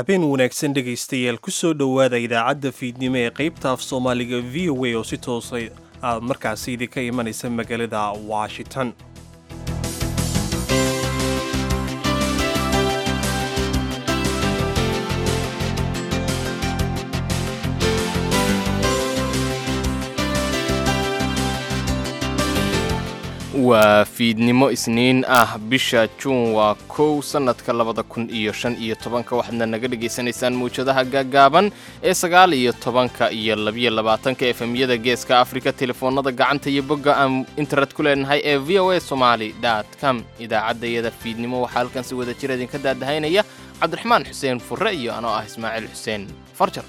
habeen wanaagsan dhegaystayaal ku soo dhowaada idaacadda fiidnimo ee qaybta af soomaaliga v o a oo si toosa aad markaasi idinka imanaysa magaalada washington waa fiidnimo isniin ah bisha juun waa kow sannadka labada kun iyo shan iyo tobanka waxaadna naga dhegaysanaysaan mawjadaha gaagaaban ee sagaal iyo tobanka iyo labiyo labaatanka efemyada geeska afrika telefoonada gacanta iyo bogga aan internet ku leenahay ee v o a somaali dot com idaacaddayada fiidnimo waxaa halkan si wada jir idinka daadahaynaya cabdiraxmaan xuseen furre iyo anoo ah ismaaciil xuseen farjar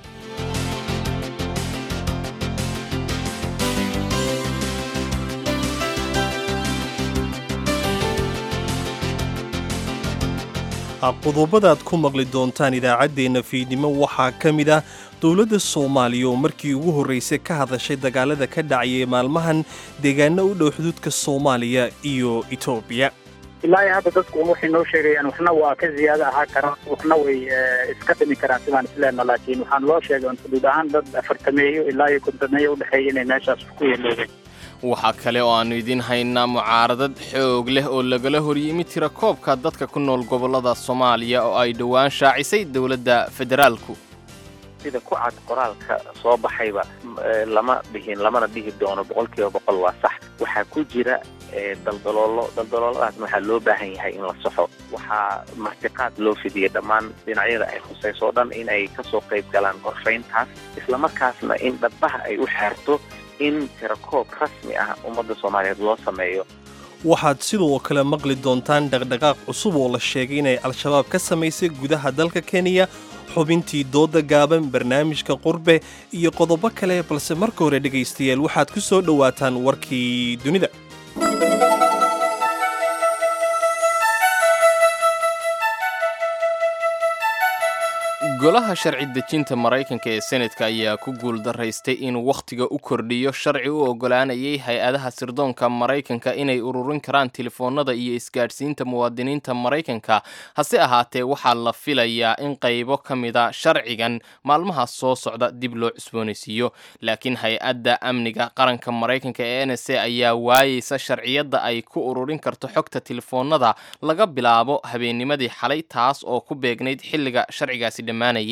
qodobadaad ku maqli doontaan idaacaddeenna fiidnimo waxaa ka mid ah dowladda soomaaliya oo markii ugu horraysay ka hadashay dagaalada ka dhacayay maalmahan deegaano u dhow xuduudka soomaaliya iyo etoobiya ilaa iyo hadda dadku waxay noo sheegayaan waxna waa ka ziyaado ahaa karaan waxna way iska dhimi karaan sidaan isleenna laakiin waxaan loo sheegay xuduud ahaan dad afartameeyo ilaa iyo kontameeyo udhexeeya inay meeshaas ku yeeloobeen waxaa kale oo aannu idiin haynaa mucaaradad xoog leh oo lagala horyimi tira koobka dadka ku nool gobollada soomaaliya oo ay dhowaan shaacisay dowladda federaalku sida ku cad qoraalka soo baxayba lama dhihin lamana dhihi doono boqol kiiba boqol waa sax waxaa ku jira daldaloolo daldalooladaasna waxaa loo baahan yahay in la saxo waxaa martiqaad loo fidiyey dhammaan dhinacyada ay khusayso o dhan in ay ka soo qayb galaan gorfayntaas islamarkaasna in dhabbaha ay u xeerto in tirakoob rasmi ah ummadda soomaaliyeed loo sameeyo waxaad sidoo kale maqli doontaan dhaqdhaqaaq cusub oo la sheegay inay al-shabaab ka samaysay gudaha dalka kenya xubintii dooda gaaban barnaamijka qurbe iyo qodobo kale balse marka hore dhegaystayaal waxaad ku soo dhowaataan warkii dunida golaha sharci dejinta maraykanka ee senatka ayaa ku guuldaraystay inuu wakhtiga u kordhiyo sharci u oggolaanayay hay-adaha sirdoonka maraykanka inay ururin karaan telefoonnada iyo isgaadhsiinta muwaadiniinta maraykanka hase ahaatee waxaa la filayaa in qaybo ka mida sharcigan maalmahaas soo socda dib loo cusboonaysiiyo laakiin hay-adda amniga qaranka maraykanka ee n s a ayaa waayeysa sharciyadda ay ku ururin karto xogta telefoonnada laga bilaabo habeennimadii xalay taas oo ku beegnayd xilliga sharcigaasi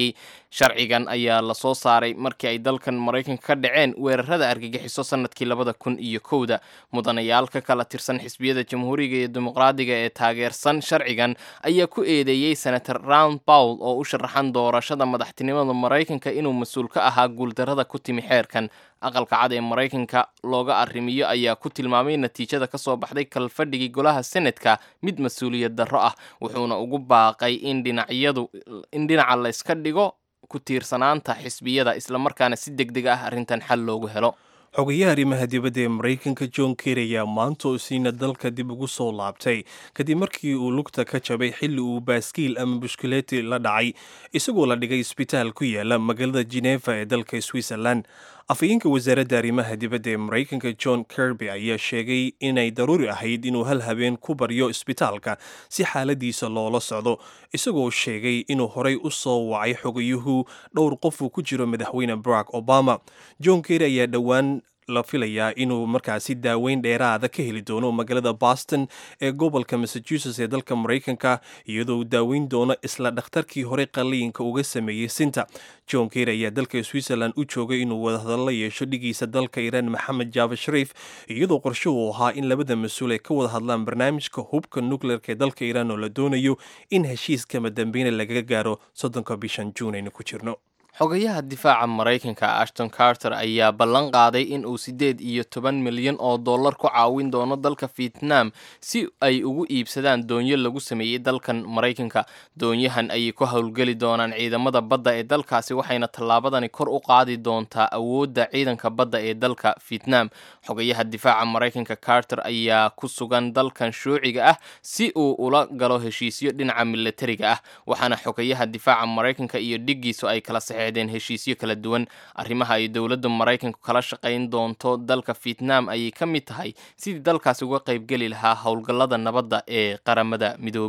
sharcigan ayaa la soo saaray markii ay dalkan maraykanka ka dhaceen weerarada argagixiso sanadkii labada kun iyo kowda mudanayaal ka kala tirsan xisbiyada jamhuuriga iyo dimuqraadiga ee taageersan sharcigan ayaa ku eedeeyey senator round bowl oo u sharaxan doorashada madaxtinimada maraykanka inuu mas-uul ka ahaa guuldarada ku timi xeerkan aqalka cad ee maraykanka looga arrimiyo ayaa ku tilmaamay natiijada ka soo baxday kalfadhigii golaha senatka mid mas-uuliyad darro ah wuxuuna ugu baaqay in dhinacyadu in dhinaca la yska dhigo ku tiirsanaanta xisbiyada islamarkaana si deg deg ah arrintan xal loogu helo xogayaha arrimaha dibadda ee maraykanka john ker ayaa maanta oo siina dalka dib ugu soo laabtay kadib markii uu lugta ka jabay xilli uu baaskiil ama bushkuleeti la dhacay isagoo la dhigay isbitaal ku yaala magaalada geneeva ee dalka switzerland afhayeenka wasaaradda arrimaha dibadda ee maraykanka john kirby ayaa sheegay inay daruuri ahayd inuu hal habeen ku baryo isbitaalka si xaaladiisa loola socdo isagoo sheegay inuu horay u soo wacay xogayuhu dhowr qof uu ku jiro madaxweyne barack obama john kerry ayaa dhowaan la filayaa inuu markaasi daaweyn dheeraada ka heli doono magaalada boston ee gobolka massachusetts ee dalka maraykanka iyadoo uu daaweyn doono isla dhakhtarkii hore qaliinka uga sameeyey sinta john ker ayaa dalka switzerland u joogay inuu wadahadalla yeesho dhigiisa dalka iiraan maxamed jaava shariif iyadoo qorsho uu ahaa in labada mas-uul ay ka wada hadlaan barnaamijka hubka nukleerka ee dalka iiraan oo la doonayo in heshiiskama dambeyna lagaga gaaro soddonka bishan juun aynu ku jirno xogayaha difaaca maraykanka ashton carter ayaa ballan qaaday in uu siddeed iyo toban milyan oo dollar ku caawin doono dalka vietnam si ay ugu iibsadaan doonyo lagu sameeyey dalkan maraykanka doonyahan ayay ku howlgeli doonaan ciidamada badda ee dalkaasi waxayna tallaabadani kor u qaadi doontaa awoodda ciidanka badda ee dalka vietnam xogayaha difaaca maraykanka carter ayaa ku sugan dalkan shuuciga ah si uu ula galo heshiisyo dhinaca milatariga ah waxaana xogayaha difaaca maraykanka iyo dhiggiisu ay kala saxeen heshiisyo kala duwan arrimaha ay dowladda maraykanku kala shaqayn doonto dalka vietnam ayay ka mid tahay sidii dalkaasi uga qaybgeli lahaa howlgallada nabadda ee qaramada midoobay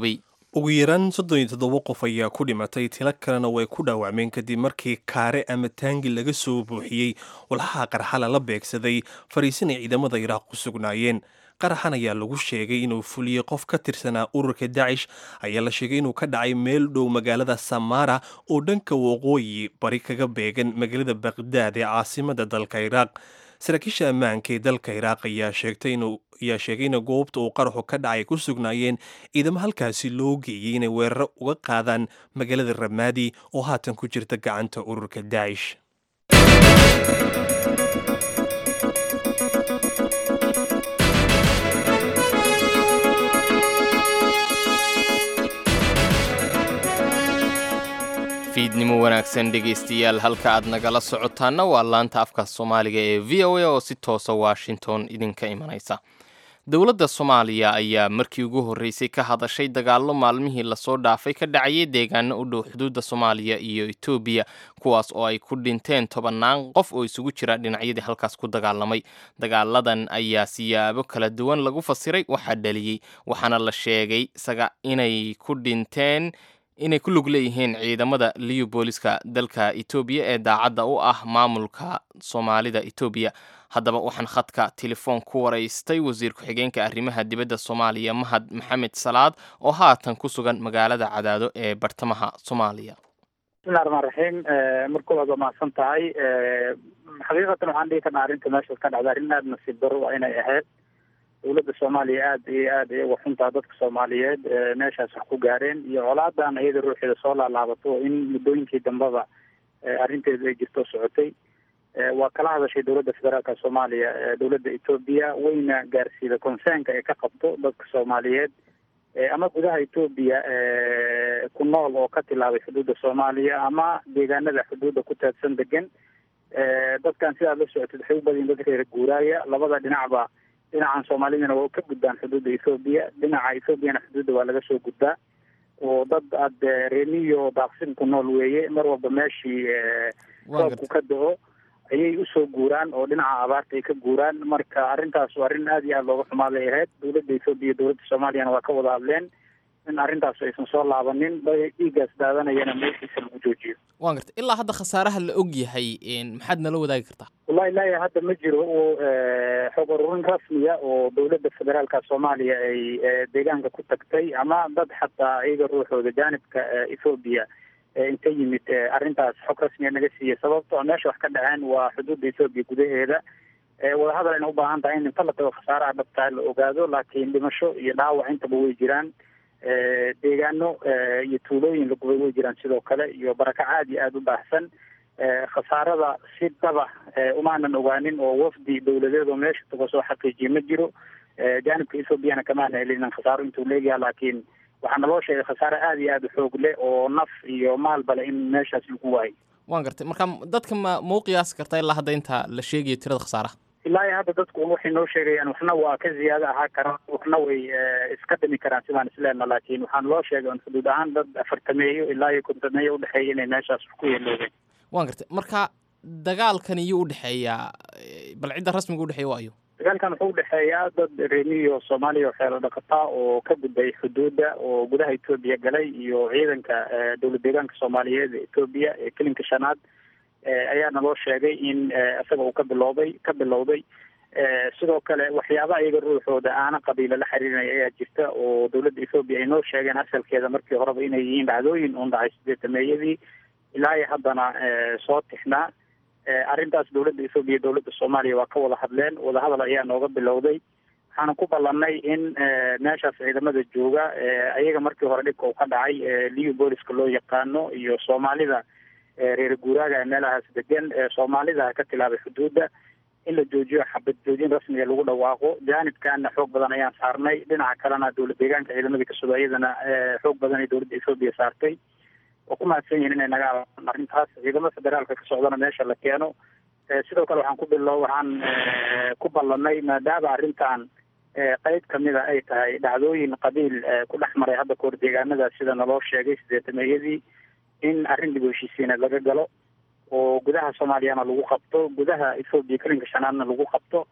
ugu yaraan soddon iyo toddoba qof ayaa ku dhimatay tilo kalena way ku dhaawacmeen kadib markii kaare ama taangi laga soo buuxiyey walxaha qarxala la beegsaday fariisin ay ciidamada iraaq ku sugnaayeen qaraxan ayaa lagu sheegay inuu fuliyey qof ka tirsanaa ururka dacish ayaa la sheegay inuu ka dhacay meel dhow magaalada samara oo dhanka waqooyi bari kaga beegan magaalada baqdaad ee caasimada dalka iraaq saraakiisha ammaanka ee dalka iraaq ayaa sheegtay inuu ayaa sheegay in goobta uu qaraxu ka dhacay ku sugnaayeen ciidamo halkaasi loo geeyey inay weeraro uga qaadaan magaalada ramaadi oo haatan ku jirta gacanta ururka dacish fiidnimo wanaagsan dhegaystayaal halka aad nagala socotaana waa laanta afka soomaaliga ee v o a oo si toosa washington idinka imanaysa dowladda soomaaliya ayaa markii ugu horreysay ka hadashay dagaallo maalmihii lasoo dhaafay ka dhacayay deegaano u dhow xuduudda soomaaliya iyo etoobiya kuwaas oo ay ku dhinteen tobannaan qof oo isugu jira dhinacyadii halkaas ku dagaalamay dagaaladan ayaa siyaabo kala duwan lagu fasiray waxaa dhaliyey waxaana la sheegay isaga inay ku dhinteen inay ku lug leeyihiin ciidamada liyu booliska dalka etoobiya ee daacadda u ah maamulka soomaalida etoobiya haddaba waxaan khadka telefoon ku waraystay wasiir ku-xigeenka arrimaha dibadda soomaaliya mahad maxamed salaad oo haatan ku sugan magaalada cadaado ee bartamaha soomaaliya bismillahi raxmaan raxiim marka waad mahadsan tahay xaqiiqatan waxaan dhihi karnaa arrinta meeshaas ka dhacda arrin aada nasiib daro waa inay ahayd dowladda soomaaliya aada iyo aada iyaga xuntaa dadka soomaaliyeed meeshaas wax ku gaareen iyo colaadan iyada ruuxeeda soo laalaabato in muddooyinkii dambeba arrinteedu ay jirto socotay waa kala hadashay dowladda federaalka soomaaliya dowladda etoobiya wayna gaarsiida concernka ay ka qabto dadka soomaaliyeed ama gudaha etoobiya ku nool oo ka tilaabay xuduudda soomaaliya ama deegaanada xuduudda ku taadsan degan dadkan sidaad la socotid waxay u badayin dad reer guuraaya labada dhinacba dhinacan soomaalidana waa ka gudbaan xuduudda ethoobiya dhinaca ethoobiana xuduudda waa laga soo gudbaa oo dad aad reemiyo daaqsin ku nool weeye mar walba meeshii roobku ka da-o ayay usoo guuraan oo dhinaca abaarta ay ka guuraan marka arrintaas waa arrin aada iyo aada looga xumaaday ahayd dowladda ethoobiya dowladda soomaaliyana waa ka wada hadleen in arrintaas aysan soo laabanin dhiiggaas daadanayana meeshiisa lagu joojiyo waan garta ilaa hadda khasaaraha la og yahay maxaad nala wadaagi kartaa wallahi ilaahi hadda ma jiro xog ururin rasmiya oo dowladda federaalka soomaaliya ay deegaanka ku tagtay ama dad xataa iyaga ruuxooda jaanibka ethoobiya inta yimid arrintaas xog rasmiya naga siiyey sababtoo meesha wax ka dhaceen waa xuduudda ethoobiya gudaheeda wadahadal ayna u baahan tahay in inta la tago khasaaraha dhabtaa la ogaado laakiin dhimasho iyo dhaawac intaba way jiraan deegaano iyo tuulooyin lagubay way jiraan sidoo kale iyo baraka aada iyo aada u baahsan khasaarada si dhaba umaanan ogaanin oo wafdi dowladeed oo meesha tago soo xaqiijiye ma jiro jaanibka ethoobiana kamaana helinin khasaaro intuu leegyaha laakiin waxaa naloo sheegay khasaare aada iyo aada u xoog leh oo naf iyo maalbale in meeshaas lagu waayo waan gartay marka dadka ma mau qiyaasi kartaa ilaa hadda inta la sheegayo tirada khasaaraha ilaa iyo hadda dadku waxay noo sheegayaan waxna waa ka ziyaado ahaa karaan waxna way iska dhimi karaan sidaan isleena laakiin waxaan loo sheegay on xuduud ahaan dad afartameeyo ilaa iyo kontameeyo udhexeeya inay meeshaas wax ku yeeloobeen waan gartay marka dagaalkan iyo udhexeeyaa bal cidda rasmiga udhexeeya waa ayo dagaalkan wuxuu udhexeeyaa dad reemiyo soomaaliya oo xeelo dhaqataa oo ka gudbay xuduudda oo gudaha etoobiya galay iyo ciidanka dowlad deegaanka soomaaliyeed ee etoobiya ee kelinka shanaad ayaa naloo sheegay in isaga uu ka bilowday ka bilowday sidoo kale waxyaaba iyaga ruuxooda aana qabiilo la xiriirinaya ayaa jirta oo dowladda ethoobiya ay noo sheegeen asalkeeda markii horeba inay yihiin dhacdooyin uun dhacay sideetameeyadii ilaa iyo haddana soo tixnaa arrintaas dowladda ethoobiya iyo dowladda soomaaliya waa ka wada hadleen wadahadal ayaa nooga bilowday waxaana ku ballanay in meeshaas ciidamada jooga ayaga markii hore dhibka uu ka dhacay liu booliska loo yaqaano iyo soomaalida reer guuraaga meelahaas degan soomaalida ka tilaabay xuduudda in la joojiyo xabad joojin rasmiga lagu dhawaaqo jaanibkana xoog badan ayaan saarnay dhinaca kalena dowlad deegaanka ciidamadii kasoo iyadana xoog badan ay dowladda ethoobiya saartay oo ku mahadsan yihiin inay naga alaan arrintaas ciidamada federaalka ka socdana meesha la keeno sidoo kale waxaan ku bilo waxaan ku ballanay maadaama arrintan qeyb kamida ay tahay dhacdooyin qabiil ku dhex maray hadda kahor deegaanada sida naloo sheegay sideetameeyadii in arrin dib u heshiisiineed laga galo oo gudaha soomaaliyana lagu qabto gudaha ethoobiya kelinka shanaadna lagu qabto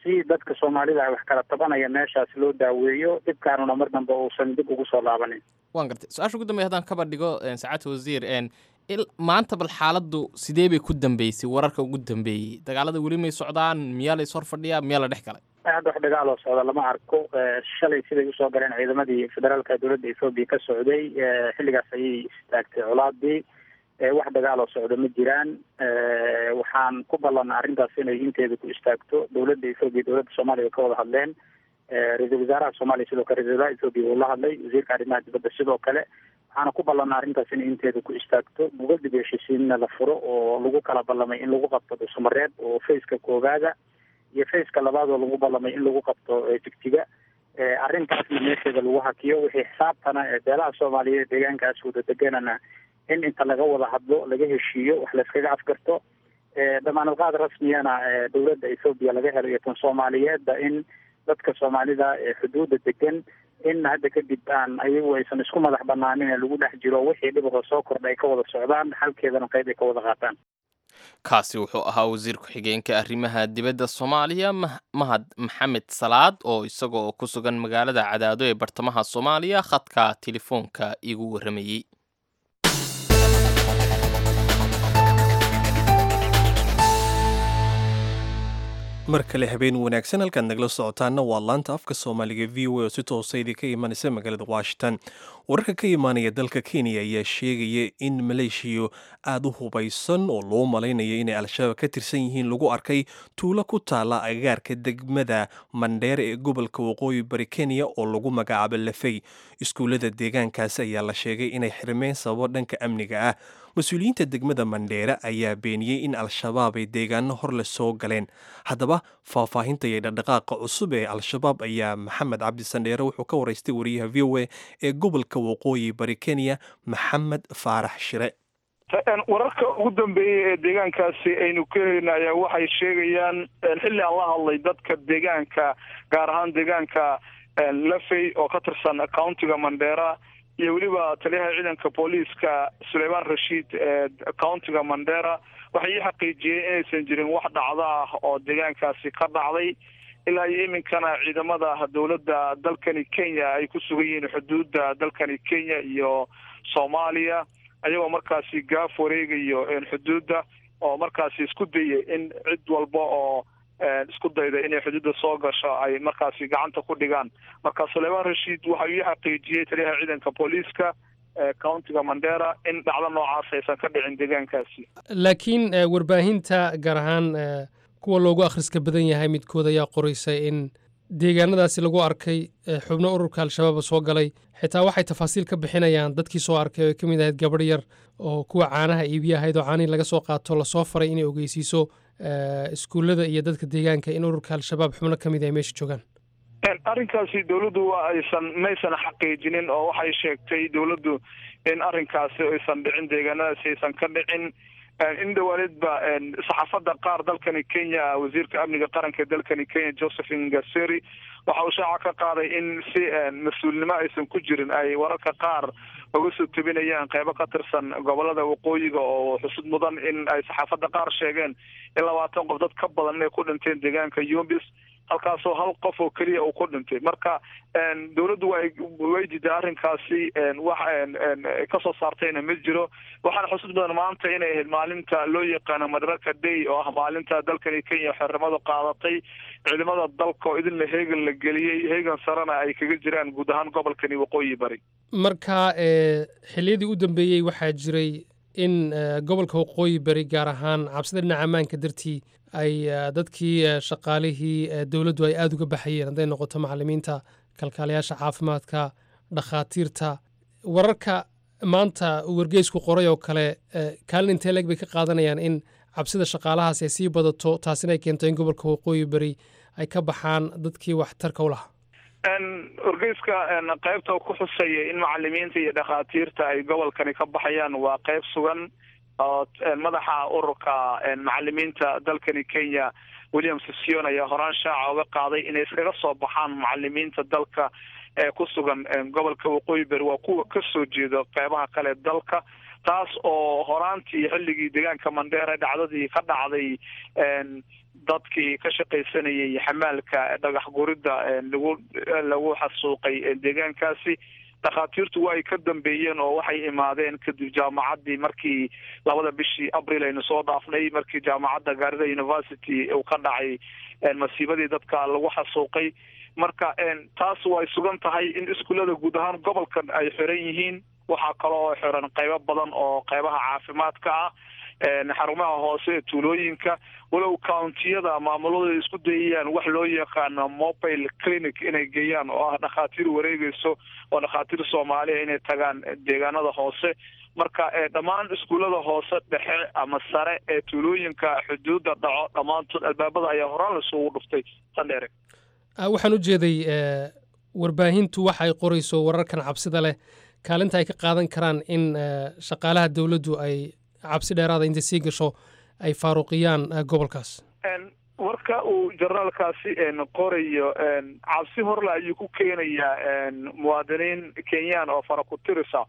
si dadka soomaalida ay wax kala tabanaya meeshaas loo daaweeyo dhibkaanuna mar dambe uusan dib ugu soo laabanin waan gartay su-aasha ugu dambey haddaan kaba dhigo sacaadta wasiir maanta bal xaaladdu sidee bay ku dambeysay wararka ugu dambeeyey dagaalada weli may socdaan miyaa la is hor fadhiyaa miyaa la dhex galay hadda wax dagaal oo socda lama arko shalay siday usoo galeen ciidamadii federaalka dowladda ethoobiya ka socday xilligaas ayay istaagtay colaadii wax dagaal oo socda ma jiraan waxaan ku ballanaa arrintaas inay inteeda ku istaagto dowladda ethoobiya dowladda soomaaliya ka wada hadleen ra-iisul wasaaraha soomaaliya sidoo kale ra-isul wasaaraha ethoobiya uu la hadlay wasiirka arrimaha dibadda sidoo kale waxaana ku ballanaa arrintaas inay inteeda ku istaagto bugal dib heshiisiinna la furo oo lagu kala ballamay in lagu qabto dhusumareed oo faceka koowaada iyo faceka labaad oo lagu ballamay in lagu qabto jigjiga arrintaasna meesheeda lagu hakiyo wixii xisaabtana beelaha soomaaliyeed deegaankaas wada deganana in inta laga wada hadlo laga heshiiyo wax layskaga afgarto damaanad qaad rasmiyana dowladda ethoobiya laga helo iyo tan soomaaliyeedba in dadka soomaalida ee xuduudda degan in hadda kadib aan ayagu aysan isku madax banaanin ee lagu dhex jiro wixii dhibahoo soo kordha ay ka wada socdaan xalkeedana qayb ay ka wada qaataan kaasi wuxuu ahaa wasiir ku-xigeenka arrimaha dibadda soomaaliya mahad maxamed salaad oo isaga oo ku sugan magaalada cadaado ee bartamaha soomaaliya khadka telefoonka igu warramayey mar kale habeen wanaagsan halkaad nagala socotaana waa laanta afka soomaaliga v o a oo si toosa idinka imanaysa magaalada washington wararka ka imaanaya dalka kenya ayaa sheegaya in maleeshiya aada u hubaysan oo loo malaynaya inay al-shabaab ka tirsan yihiin lagu arkay tuulo ku taala agagaarka degmada mandheere ee gobolka waqooyi bari kenya oo lagu magacaabo lafey iskuullada deegaankaasi ayaa la sheegay inay xirmeen sababo dhanka amniga ah mas-uuliyiinta degmada mandheere ayaa beeniyey in al-shabaab ay deegaano hor le soo galeen haddaba faahfaahinta iyo dhaqdhaqaaqa cusub ee al-shabaab ayaa maxamed cabdi sandheere wuxuu ka waraystay wariyaha v o a ee gobolka waqooyi bari kenya maxamed faarax shire wararka ugu dambeeyey ee deegaankaasi aynu ka helina ayaa waxay sheegayaan xilli aan la hadlay dadka deegaanka gaar ahaan deegaanka lafey oo ka tirsan countiga mandheera iyo weliba taliyaha ciidanka booliiska suleymaan rashiid ee countiga mandera waxay ii xaqiijiyeen inaysan jirin wax dhacdo ah oo deegaankaasi ka dhacday ilaa iyo iminkana ciidamada dowladda dalkani kenya ay ku sugan yihiin xuduudda dalkani kenya iyo soomaaliya ayagoo markaasi gaaf wareegayo xuduudda oo markaasi isku dayay in cid walba oo isku dayda inay xuduudda soo gasho ay markaasi gacanta ku dhigaan marka suleymaan rashiid waxa uu ii xaqiijiyey taliyaha ciidanka booliiska countiga mandera in dhacdo noocaas aysan ka dhicin deegaankaasi laakiin warbaahinta gaar ahaan kuwa loogu akhriska badan yahay midkood ayaa qoraysay in deegaanadaasi lagu arkay xubno ururka al-shabaab soo galay xitaa waxay tafaasiil ka bixinayaan dadkii soo arkay oo ay ka mid ahayd gabadh yar oo kuwa caanaha iibiya ahayd oo caanihii laga soo qaato lasoo faray inay ogeysiiso iskuullada iyo dadka deegaanka in ururka al-shabaab xubno ka mid ay meesha joogaan arrinkaasi dowladdu waa aysan maysan xaqiijinin oo waxay sheegtay dowladdu in arrinkaasi aysan dhicin deegaanadaasi aysan ka dhicin in dhawaaneedba saxaafadda qaar dalkani kenya wasiirka amniga qaranka ee dalkani kenya josephine gaseri waxa uu shaaca ka qaaday in si mas-uulnimo aysan ku jirin ay wararka qaar uga soo tebinayaan qeybo ka tirsan gobolada waqooyiga oo xusud mudan in ay saxaafadda qaar sheegeen in labaatan qof dad ka badan inay ku dhinteen deegaanka yumbis halkaasoo hal qof oo keliya uu ku dhintay marka dowladdu way way diiday arrinkaasi wax kasoo saartayna ma jiro waxaana xusud badan maanta inay ahayd maalinta loo yaqaano madaraka day oo ah maalinta dalkani kenya xornimadu qaadatay ciidamada dalka oo idinla heegan la geliyey heegan sarena ay kaga jiraan guud ahaan gobolkani waqooyi bari marka xilliyadii u dambeeyey waxaa jiray in gobolka waqooyi bari gaar ahaan cabsida dhinaca ammaanka dartii ay dadkii shaqaalihii dowladdu ay aada uga baxayeen hadday noqoto macalimiinta kalkaalayaasha caafimaadka dhakhaatiirta wararka maanta uu wargeysku qoray oo kale kaalin intee leeg bay ka qaadanayaan in cabsida shaqaalahaas ay sii badato taasina ay keento in gobolka waqooyi beri ay ka baxaan dadkii waxtarka u lahaa wargeyska qaybta ku xusaya in macalimiinta iyo dhakhaatiirta ay gobolkani ka baxayaan waa qayb sugan oo madaxa ururka macalimiinta dalkani kenya william session ayaa horaan shaaca uga qaaday inay iskaga soo baxaan macalimiinta dalka ee ku sugan gobolka waqooyi beri waa kuwa kasoo jeedo qeybaha kale dalka taas oo horaantii xilligii deegaanka mandheere dhacdadii ka dhacday dadkii ka shaqaysanayay xamaalka dhagax guridda lagu lagu xasuuqay deegaankaasi dhakhaatiirtu waa ay ka dambeeyeen oo waxay imaadeen kadib jaamacaddii markii labada bishii abril aynu soo dhaafnay markii jaamacadda gaarida university uu ka dhacay masiibadii dadka lagu xasuuqay marka taas way sugan tahay in iskuullada guud ahaan gobolkan ay xiran yihiin waxaa kaloo xiran qaybo badan oo qaybaha caafimaadka ah xarumaha hoose ee tuulooyinka walow countiyada maamuladu ay isku dayayaan wax loo yaqaano mobile clinic inay geeyaan oo ah dhakhaatiir wareegeyso oo dhakhaatiir soomaaliya inay tagaan deegaanada hoose marka dhammaan iskuullada hoose dhexe ama sare ee tuulooyinka xuduudda dhaco dhammaantood albaabada ayaa horaan lasugu dhuftay sandheere waxaan u jeeday warbaahintu waxa ay qorayso wararkan cabsida leh kaalinta ay ka qaadan karaan in shaqaalaha dowladdu ay cabsi dheeraada intay sii gasho ay faaruqiyaan gobolkaas warka uu generaalkaasi qorayo cabsi horle ayuu ku keenayaa muwaadiniin kenyaan oo fara ku tirisa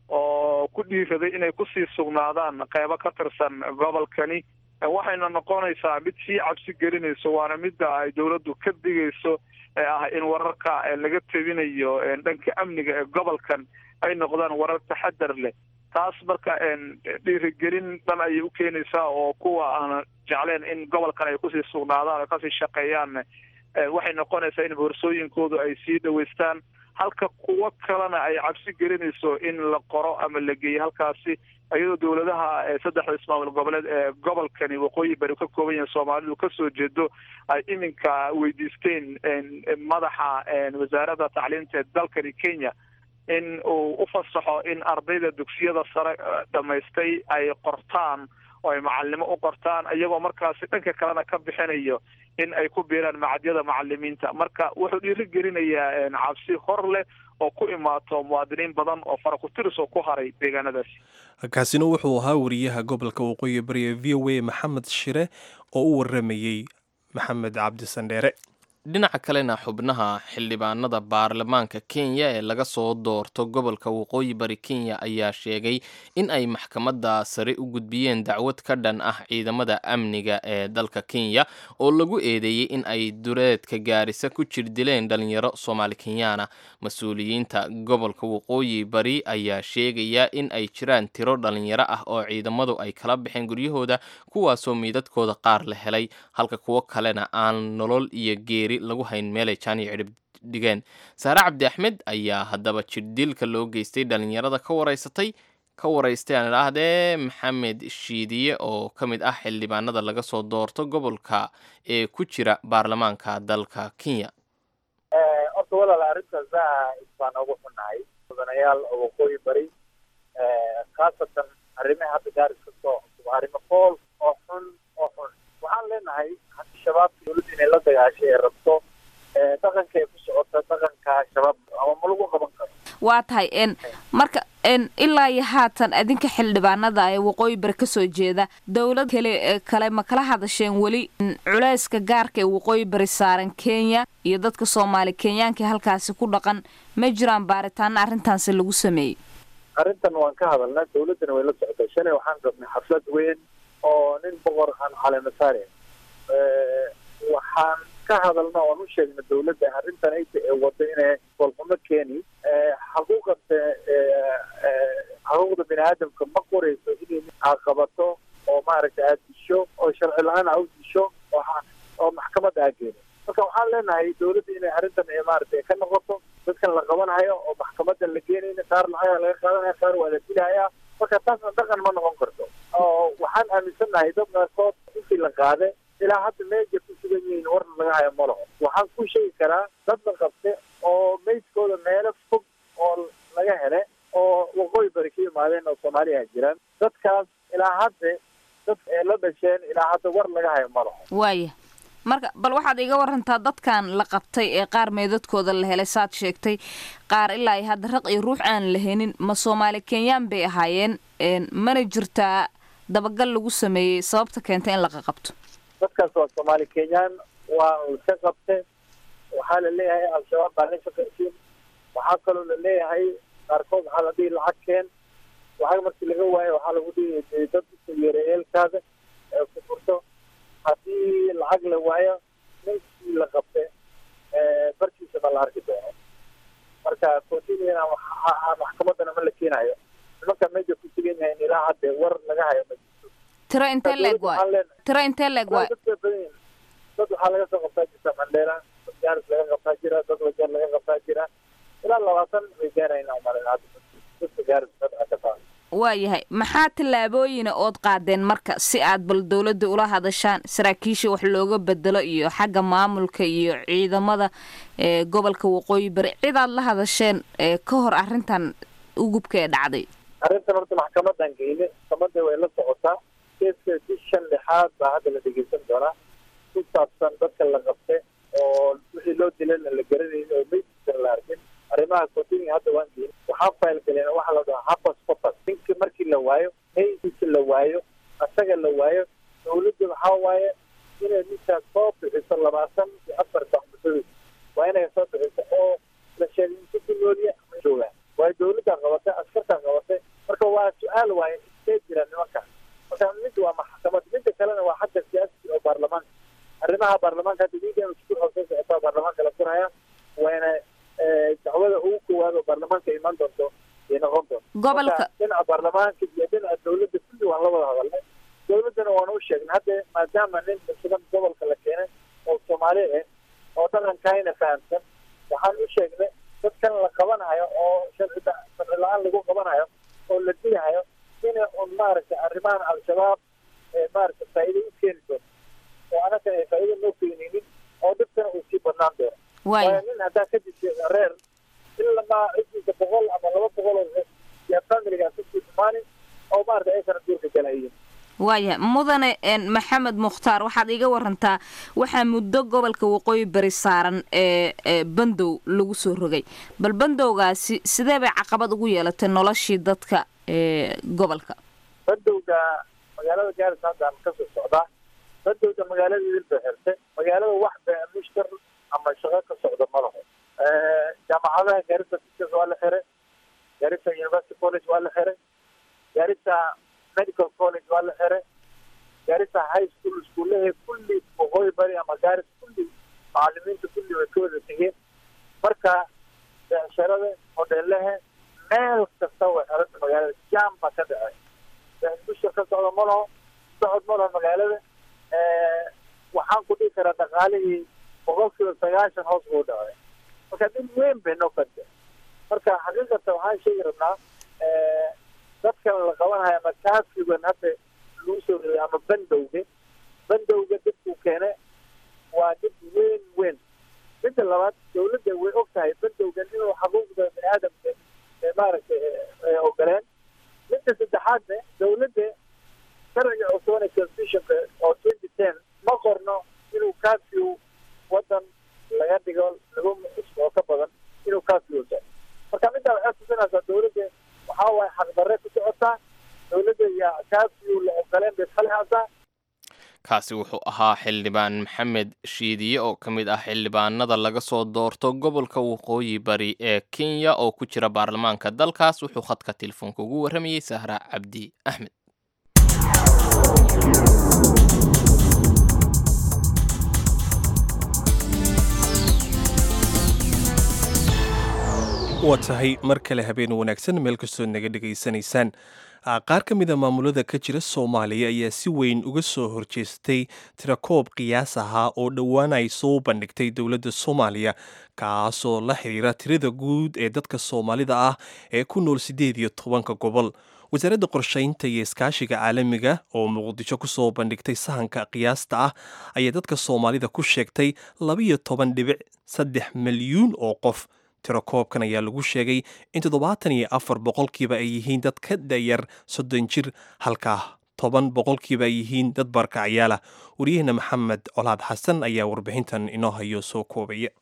oo ku dhiiraday inay kusii sugnaadaan qeybo ka tirsan gobolkani waxayna noqonaysaa mid sii cabsi gelinayso waana midda ay dowladdu ka digayso ee ah in wararka laga tebinayo dhanka amniga ee gobolkan ay noqdaan warar taxadar leh taas marka dhiirigelin dhan ayay u keenaysaa oo kuwa aan jecleen in gobolkan ay kusii sugnaadaan oo kasii shaqeeyaan waxay noqonaysaa in boorsooyinkoodu ay sii dhaweystaan halka kuwo kalena ay cabsi gelinayso in la qoro ama la geeyo halkaasi iyadoo dowladaha saddexda ismaamul goboleed ee gobolkani waqooyi bari ka kooban yahay soomaalidu kasoo jeedo ay iminka weydiisteen madaxa wasaaradda tacliinta ee dalkani kenya in uu u fasaxo in ardayda dugsiyada sare dhamaystay ay qortaan oo ay macalimo u qortaan iyagoo markaasi dhanka kalena ka bixinayo in ay ku biiraan macadyada macalimiinta marka wuxuu dhiiri gelinayaa cabsi hor leh oo ku imaato muwaadiniin badan oo fara ku tiris oo ku haray deegaanadaasi kaasina wuxuu ahaa wariyaha gobolka waqooyi bari ee v o a maxamed shire oo u waramayey maxamed cabdi sandheere dhinaca kalena xubnaha xildhibaanada baarlamaanka kenya ee laga soo doorto gobolka waqooyi bari kenya ayaa sheegay in ay maxkamadda sare u gudbiyeen dacwad ka dhan ah ciidamada amniga ee dalka kenya oo lagu eedeeyey in ay duleedka gaarisa ku jir dileen dhalinyaro soomaali kenyaana mas-uuliyiinta gobolka waqooyi bari ayaa sheegaya in ay jiraan tiro dhalinyaro ah oo ciidamadu ay kala baxeen guryahooda kuwaasoo miidadkooda qaar la helay halka kuwo kalena aan nolol iyo geeri lagu hayn meelay jaani cidhib dhigeen saare cabdi axmed ayaa haddaba jirdilka loo geystay dhalinyarada ka waraysatay ka waraystay aan idhaahdee maxamed shiidiye oo ka mid ah xildhibaanada laga soo doorto gobolka ee ku jira baarlamaanka dalka kenya horta walaal arrintaas zaaid baan ugu xunahay mudanayaal oo waqooyi bari khaasatan arrimaha hadda gaaris ka soo cusub arrimo fool oo xun oo xun waxaan leenahay haddii shabaabka dowladda inay la dagaashay ee rabto dhaqanka ay ku socota dhaqanka shabaab ama ma lagu qaban karo waa tahay n marka n ilaa iyo haatan adinka xildhibaanada ee waqooyi bari kasoo jeeda dowlad kale kale ma kala hadasheen weli culeyska gaarka ee waqooyi bari saaran kenya iyo dadka soomaali kenyaanka halkaasi ku dhaqan ma jiraan baaritaana arrintaasi lagu sameeyey arrintan waan ka hadalnaa dowladdana way la socotay shalay waxaan rabnay xaflad weyn oo nin boqor aan caleemasaare waxaan ka hadalna oan u sheegna dowladda arrintan ayta ee wado inay golxumo keeni xaquuqanta xaquuqda bini aadamka ma qorayso inay aad qabato oo maaragtay aad disho oo sharci la-aan aa u disho oo maxkamadda aa geeni marka waxaan leenahay dowladda inay arrintan maaragtay ka noqoto dadkan la qabanhayo oo maxkamadda la geenayna qaar lacaga laga qaadanaya qaar waa la dilahaya marka taasna dhaqan ma noqon karto oo waxaan aaminsannahay dad qaarkood intii la qaade ilaa hadda meeja ku sugan yihiin warna laga hayo ma laho waxaan ku sheegi karaa dad la qabte oo meydkooda meelo fog oo laga hele oo waqooyi bari ka yimaadeen oo soomaaliya jiraan dadkaas ilaa hadda dad ee la dhasheen ilaa hadda war laga hayo ma laho waaya marka bal waxaad iga warantaa dadkan la qabtay ee qaar meedadkooda la helay saad sheegtay qaar ilaa iyo hadda raq iyo ruux aan la henin ma soomaali kenyaan bay ahaayeen mana jirtaa dabagal lagu sameeyey sababta keentay in laqa qabto dadkaas waa soomaali kenyaan waa laka qabte waxaa la leeyahay al-shabaab baa la shaqaysiin waxaa kaloo la leeyahay qaarkood waxaa la dhihi lacag keen lacag markii laga waayo waxaa lagu dhihi dad usoo yeeray eelkaada ee ku furto haddii lacag la waayo ninkii la qabte barkiisa ma la arki doono marka continuina maxkamadana ma la keenayo nimanka meja ku sugan yahayn ilaa hadde war laga hayo ma jirto tiro intee leeg waay tiro intee leeg waay dad badan yihin dad waxaa laga soo qabtaa jirta mandheela dad gaaris laga qabtaa jira dad wajeer laga qabtaa jira ilaa labaatan way gaarayna umalin hadda dadka gaaris dadka ka taa waayahay maxaa tallaabooyina ood qaadeen marka si aad bal dowladda ula hadashaan saraakiisha wax looga bedelo iyo xagga maamulka iyo ciidamada ee gobolka waqooyi bari cid aad la hadasheen ee ka hor arrintan ugubka ee dhacday arrintan horta maxkamadan geyne maxkamadda way la socotaa keeska bishan lixaad baa hadda la dhegeysan doonaa ku saabsan dadka la qabte oo wixii loo dilayna la garanaynin oo meydkiisana la arkin arrimaha continue hadda waan geyne waxaan fayl galeen waxaa la dhahaa hapas papas ninka markii la waayo meydkiisa la waayo asaga la waayo dawladda waxaa waaye inay ninkaas soo bixiso labaatan iyo afar baxmusadood waa inay soo bixiso oo la sheegay inta ku nooliya ma joogaan waayo dawladdaa qabatay askartaa qabatay marka waa su-aal waaye intee jira nimanka marka mid waa maxkamad midda kalena waa xagga siyaasati oo baarlamaanka arrimaha baarlamaanka hadda wiigan isku soo socotaa baarlamaanka la furaya waana dacwada ugu koowaad oo baarlamaanka imaan doonto ay noqon doonto gobolka dhinaca baarlamaanka iyo dhinaca dawladda kulli waan la wada hadalnay dawladdana waana u sheegnay hadda maadaama nin sugan gobolka la keenay oo soomaali ah oo dhaqankayna fahamsan waxaan u sheegnay dadkan la qabanayo oo sharci sharci la-aan lagu qabanayo oo la dilahayo inay un maaragtay arrimahan al-shabaab maaragtay faa'iido u keeni doonto oo anakan ay faa'iido noo keenaynin oo dadkana uu sii badnaan doono waayo nin haddaa ka dishay reer ilamaa ciddiisa boqol ama laba boqol oo yaa familigaa kusii dhumaanin oo maaragtay aysana duurka galayin waaya mudane maxamed mukhtaar waxaad iga warantaa waxaa muddo gobolka waqooyi bari saaran ee bandow lagu soo rogay bal bandowgaasi sidee bay caqabad ugu yeelatay noloshii dadka ee gobolka bandowga magaalada gaaris haddaan kasoo socdaa bandowga magaalada idil bay xirtay magaalada wax mushtar ama shaqo ka socda ma laho jaamacadaha gaarisa teachers waa la xiray gaarisa university college waa la xiray gaarisa medical college waa la xiray gaarisa high school iskuullahe kulli waqooyi bari ama gaaris kulli macalimiinta kulli way ka wada tegeen marka becsharada hodheelahe meel kasta way xiranta magaalada jam baa ka dhacay bushar ka socda ma laho socod ma laho magaalada waxaan ku dhihi karaa dhaqaalihii boqolkiiba sagaashan hoos buu dhacay marka dhib weyn bay noo kanta marka xaqiiqatan waxaan sheegi rabnaa dadkan la qabanaya ama kaafigan hadda lagu soo reeyay ama bandowga bandowga dadkuu keene waa dhib weyn weyn midda labaad dawladda way og tahay bandowgan inuu xaquuqda bani aadamka maaragtay ogoleen midda saddexaadne dawladda sharciga cusubane constitutionka oo twenty ten ma qorno inuu kaafiu wadan laga dhigo laba muxus oo ka badan inuu kaafiu tahay marka middaa waxay tusinaysaa dawladda waxaa waaye xaqdarre ku socotaa dawladda iyo kaafiu la ogoleen bay ishalihaasaa kaasi wuxuu ahaa xildhibaan maxamed shiidiye oo ka mid ah xildhibaanada laga soo doorto gobolka waqooyi bari ee kenya oo ku jira baarlamaanka dalkaas wuxuu khadka telefoonka ugu warramayey sahra cabdi axmed waa tahay mar kale habeen wanaagsan meel kastoo naga dhegaysanaysaan qaar ka mid a maamulada ka jira soomaaliya ayaa si weyn uga soo horjeestay tirakoob qiyaas ahaa oo dhowaan ay soo bandhigtay dowladda soomaaliya kaasoo la xiriira tirada guud ee dadka soomaalida ah ee ku nool siddeed iyo tobanka gobol wasaaradda qorshaynta iyo iskaashiga caalamiga oo muqdisho ku soo bandhigtay sahanka qiyaasta ah ayaa dadka soomaalida ku sheegtay labiyo toban dhibic saddex milyuun oo qof tirakoobkan ayaa lagu sheegay in toddobaatan iyo afar boqolkiiba ay yihiin dad ka dayar soddon jir halkaa toban boqolkiiba ay yihiin dad barkacyaala wariyaheenna maxamed colaad xasan ayaa warbixintan inoo hayo soo koobaya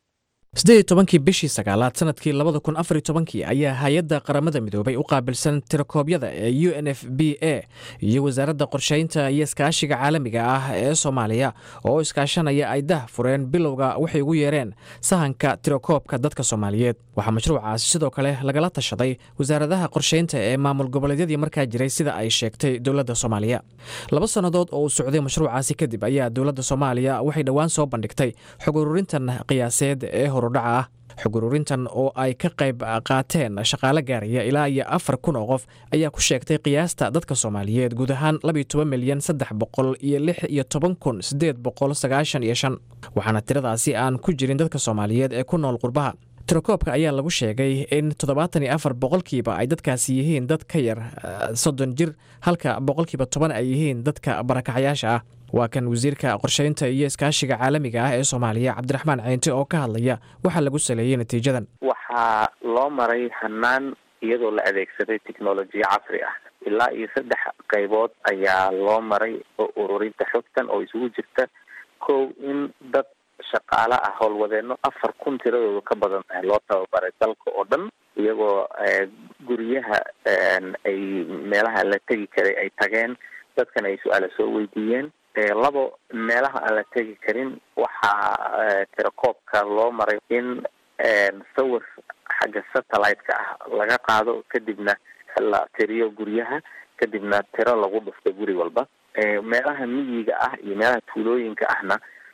siddeed iyo tobankii bishii sagaalaad sanadkii labada kun afar iyo tobankii ayaa hay-adda qaramada midoobay u qaabilsan tirakoobyada ee u n f b a iyo wasaaradda qorsheynta iyo iskaashiga caalamiga ah ee soomaaliya oo iskaashanaya ay dah fureen bilowga waxay ugu yeereen sahanka tirakoobka dadka soomaaliyeed waxaa mashruucaasi sidoo kale lagala tashaday wasaaradaha qorsheynta ee maamul goboleedyadii markaa jiray sida ay sheegtay dowladda soomaaliya laba sannadood oo uu socday mashruucaasi kadib ayaa dowladda soomaaliya waxay dhowaan soo bandhigtay xog ururintan qiyaaseed ee horudhaca ah xog ururintan oo ay ka qayb qaateen shaqaale gaaraya ilaa iyo afar kun oo qof ayaa ku sheegtay qiyaasta dadka soomaaliyeed guud ahaan labiyo toban milyan saddex boqol iyo lix iyo toban kun siddeed boqol sagaashan iyo shan waxaana tiradaasi aan ku jirin dadka soomaaliyeed ee ku nool qurbaha tirakoobka ayaa lagu sheegay in toddobaatan iyo afar boqolkiiba ay dadkaasi yihiin dad ka yar soddon jir halka boqolkiiba toban ay yihiin dadka barakacayaasha ah waa kan wasiirka qorsheynta iyo iskaashiga caalamiga ah ee soomaaliya cabdiraxmaan ceynte oo ka hadlaya waxaa lagu saleeyey natiijadan waxaa loo maray hanaan iyadoo la adeegsaday technolojiya casri ah ilaa iyo saddex qaybood ayaa loo maray oo ururinta xogtan oo isugu jirta kow in dad shaqaale ah howlwadeeno afar kun tiradooda ka badan tahay loo tababaray dalka oo dhan iyagoo guryaha ay meelaha la tegi karay ay tageen dadkan ay su-aala soo weydiiyeen labo meelaha aan la tegi karin waxaa tirakoobka loo maray in sawir xagga satellite-ka ah laga qaado kadibna la tiriyo guryaha kadibna tiro lagu dhufto guri walba meelaha miyiga ah iyo meelaha tuulooyinka ahna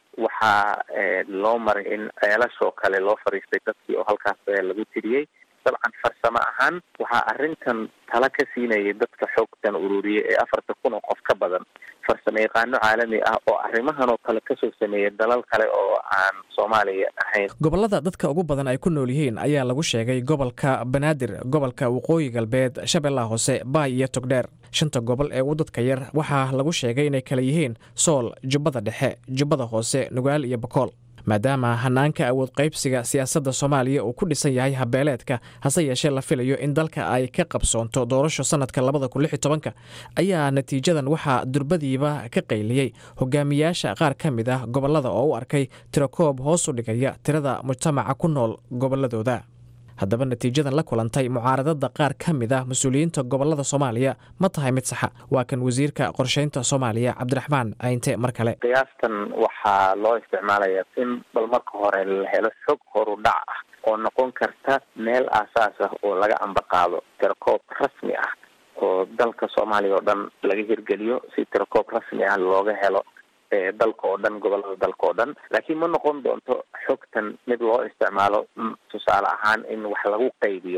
waxaa loo maray in ceelashoo kale loo fariistay dadkii oo halkaas lagu tiriyey dabcan farsamo ahaan waxaa arrintan tala ka siinayay dadka xoogtan ururiyay ee afarta kun oo qof ka badan farsamo yaqaano caalami ah oo arrimahan oo kale kasoo sameeya dalal kale oo aan soomaaliya ahayn gobollada dadka ugu badan ay ku nool yihiin ayaa lagu sheegay gobolka banaadir gobolka waqooyi galbeed shabeellaha hoose baay iyo togdheer shanta gobol ee u dadka yar waxaa lagu sheegay inay kala yihiin sool jubbada dhexe jubbada hoose nugaal iyo bakool maadaama hanaanka awood qaybsiga siyaasadda soomaaliya uu ku dhisan yahay habeeleedka hase yeeshee la filayo in dalka ay ka qabsoonto doorasho sannadka labada kun lix iyo tobanka ayaa natiijadan waxaa durbadiiba ka qayliyey hogaamiyaasha qaar ka mid ah gobollada oo u arkay tirakoob hoos u dhigaya tirada mujtamaca ku nool gobolladooda haddaba natiijadan la kulantay mucaaradada qaar ka mid ah mas-uuliyiinta gobollada soomaaliya ma tahay mid saxa waa kan wasiirka qorsheynta soomaaliya cabdiraxmaan caynte mar kale qiyaastan waxaa loo isticmaalayaa in bal marka hore la helo xog horu dhac ah oo noqon karta meel aasaas ah oo laga ambaqaado tirakoob rasmi ah oo dalka soomaaliya oo dhan laga hirgeliyo si tirakoob rasmi ah looga helo dalka oo dhan gobolada dalka oo dhan laakiin ma noqon doonto xogtan mid loo isticmaalo tusaale ahaan in wax lagu qaybiyo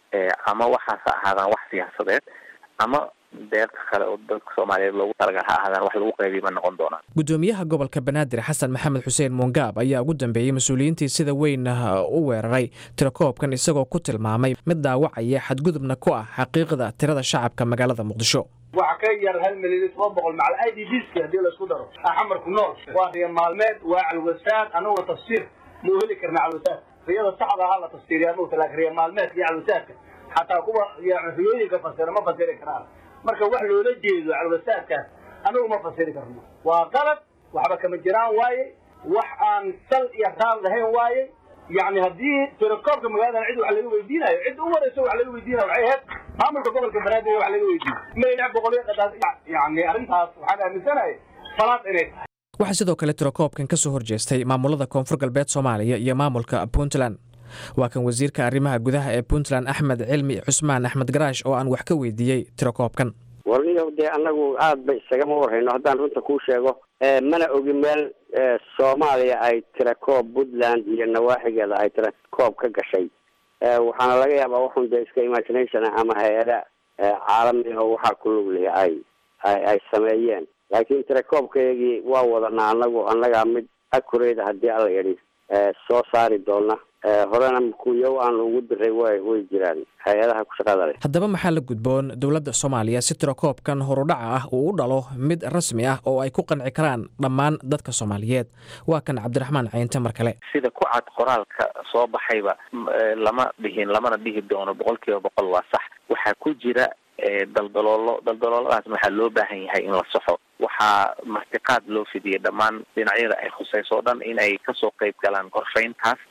ama waxaas ha ahaadaan wax siyaasadeed ama deeqa kale oo dalka soomaaliyeed loogu talagal ha ahaadaan wax lagu qaybiyo ma noqon doonaan gudoomiyaha gobolka banaadir xasan maxamed xuseen muungaab ayaa ugu dambeeyey mas-uuliyiintii sida weyn u weeraray tirakoobkan isagoo ku tilmaamay mid dhaawacaya xadgudubna ku ah xaqiiqda tirada shacabka magaalada muqdisho waxa ka yar hal milyan iyo toban boqol macal i d bska hadii laisku daro xamarku nool waa riya maalmeed waa calwasaad anaguna tafsiir ma u heli karna calwasaad riyada saxda ahaa la tafsiiriya anugu laakin riya maalmeedka iyo calwasaadka xataa kuwa riyooyinka fasira ma fasiri karaan marka wax loola jeedo calwasaadkaas anagu ma fasiri karno waa qalad waxba kama jiraan waaye wax aan sal iyo raal lahayn waaye yani haddii tirakoobka magaaladan cid wax laga weydiinayo cid u warayso wax laga weydiinayo waxay ahayd maamulka gobolka banaadir wax laga weydiiyo mayna boqolyo qadaas yani arrintaas waxaan aaminsanahay salaad inay tahay waxaa sidoo kale tirakoobkan ka soo horjeestay maamulada koonfur galbeed soomaaliya iyo maamulka puntland waa kan wasiirka arrimaha gudaha ee puntland axmed cilmi cusmaan axmed garaash oo aan wax ka weydiiyey tirakoobkan warniyow dee annagu aad ba isagama warhayno haddaan runta kuu sheego mana ogi meel soomaaliya ay tirakoob puntland iyo nawaaxigeeda ay tirakoob ka gashay waxaana laga yaabaa waxun dee iska imagination ama hay-ada caalami oo waxaa ku lug lihi ay ay sameeyeen laakiin tirakoobkayagii waa wadanaa anagu annagaa mid akureyda haddii alla yidhi soo saari doona horena kuyo aan ugu diray way way jiraan hay-adaha ku shaqada leh haddaba maxaa la gudboon dowladda soomaaliya si tirakoobkan horudhaca ah uu u dhalo mid rasmi ah oo ay ku qanci karaan dhammaan dadka soomaaliyeed waa kan cabdiraxmaan caynte mar kale sida ku cad qoraalka soo baxayba lama dhihin lamana dhihi doono boqol kiiba boqol waa sax waxaa ku jira daldaloolo daldalooladaas waxaa loo baahan yahay in la saxo waxaa martiqaad loo fidiyay dhammaan dhinacyada ay khusayso o dhan in ay kasoo qayb galaan qorshayntaas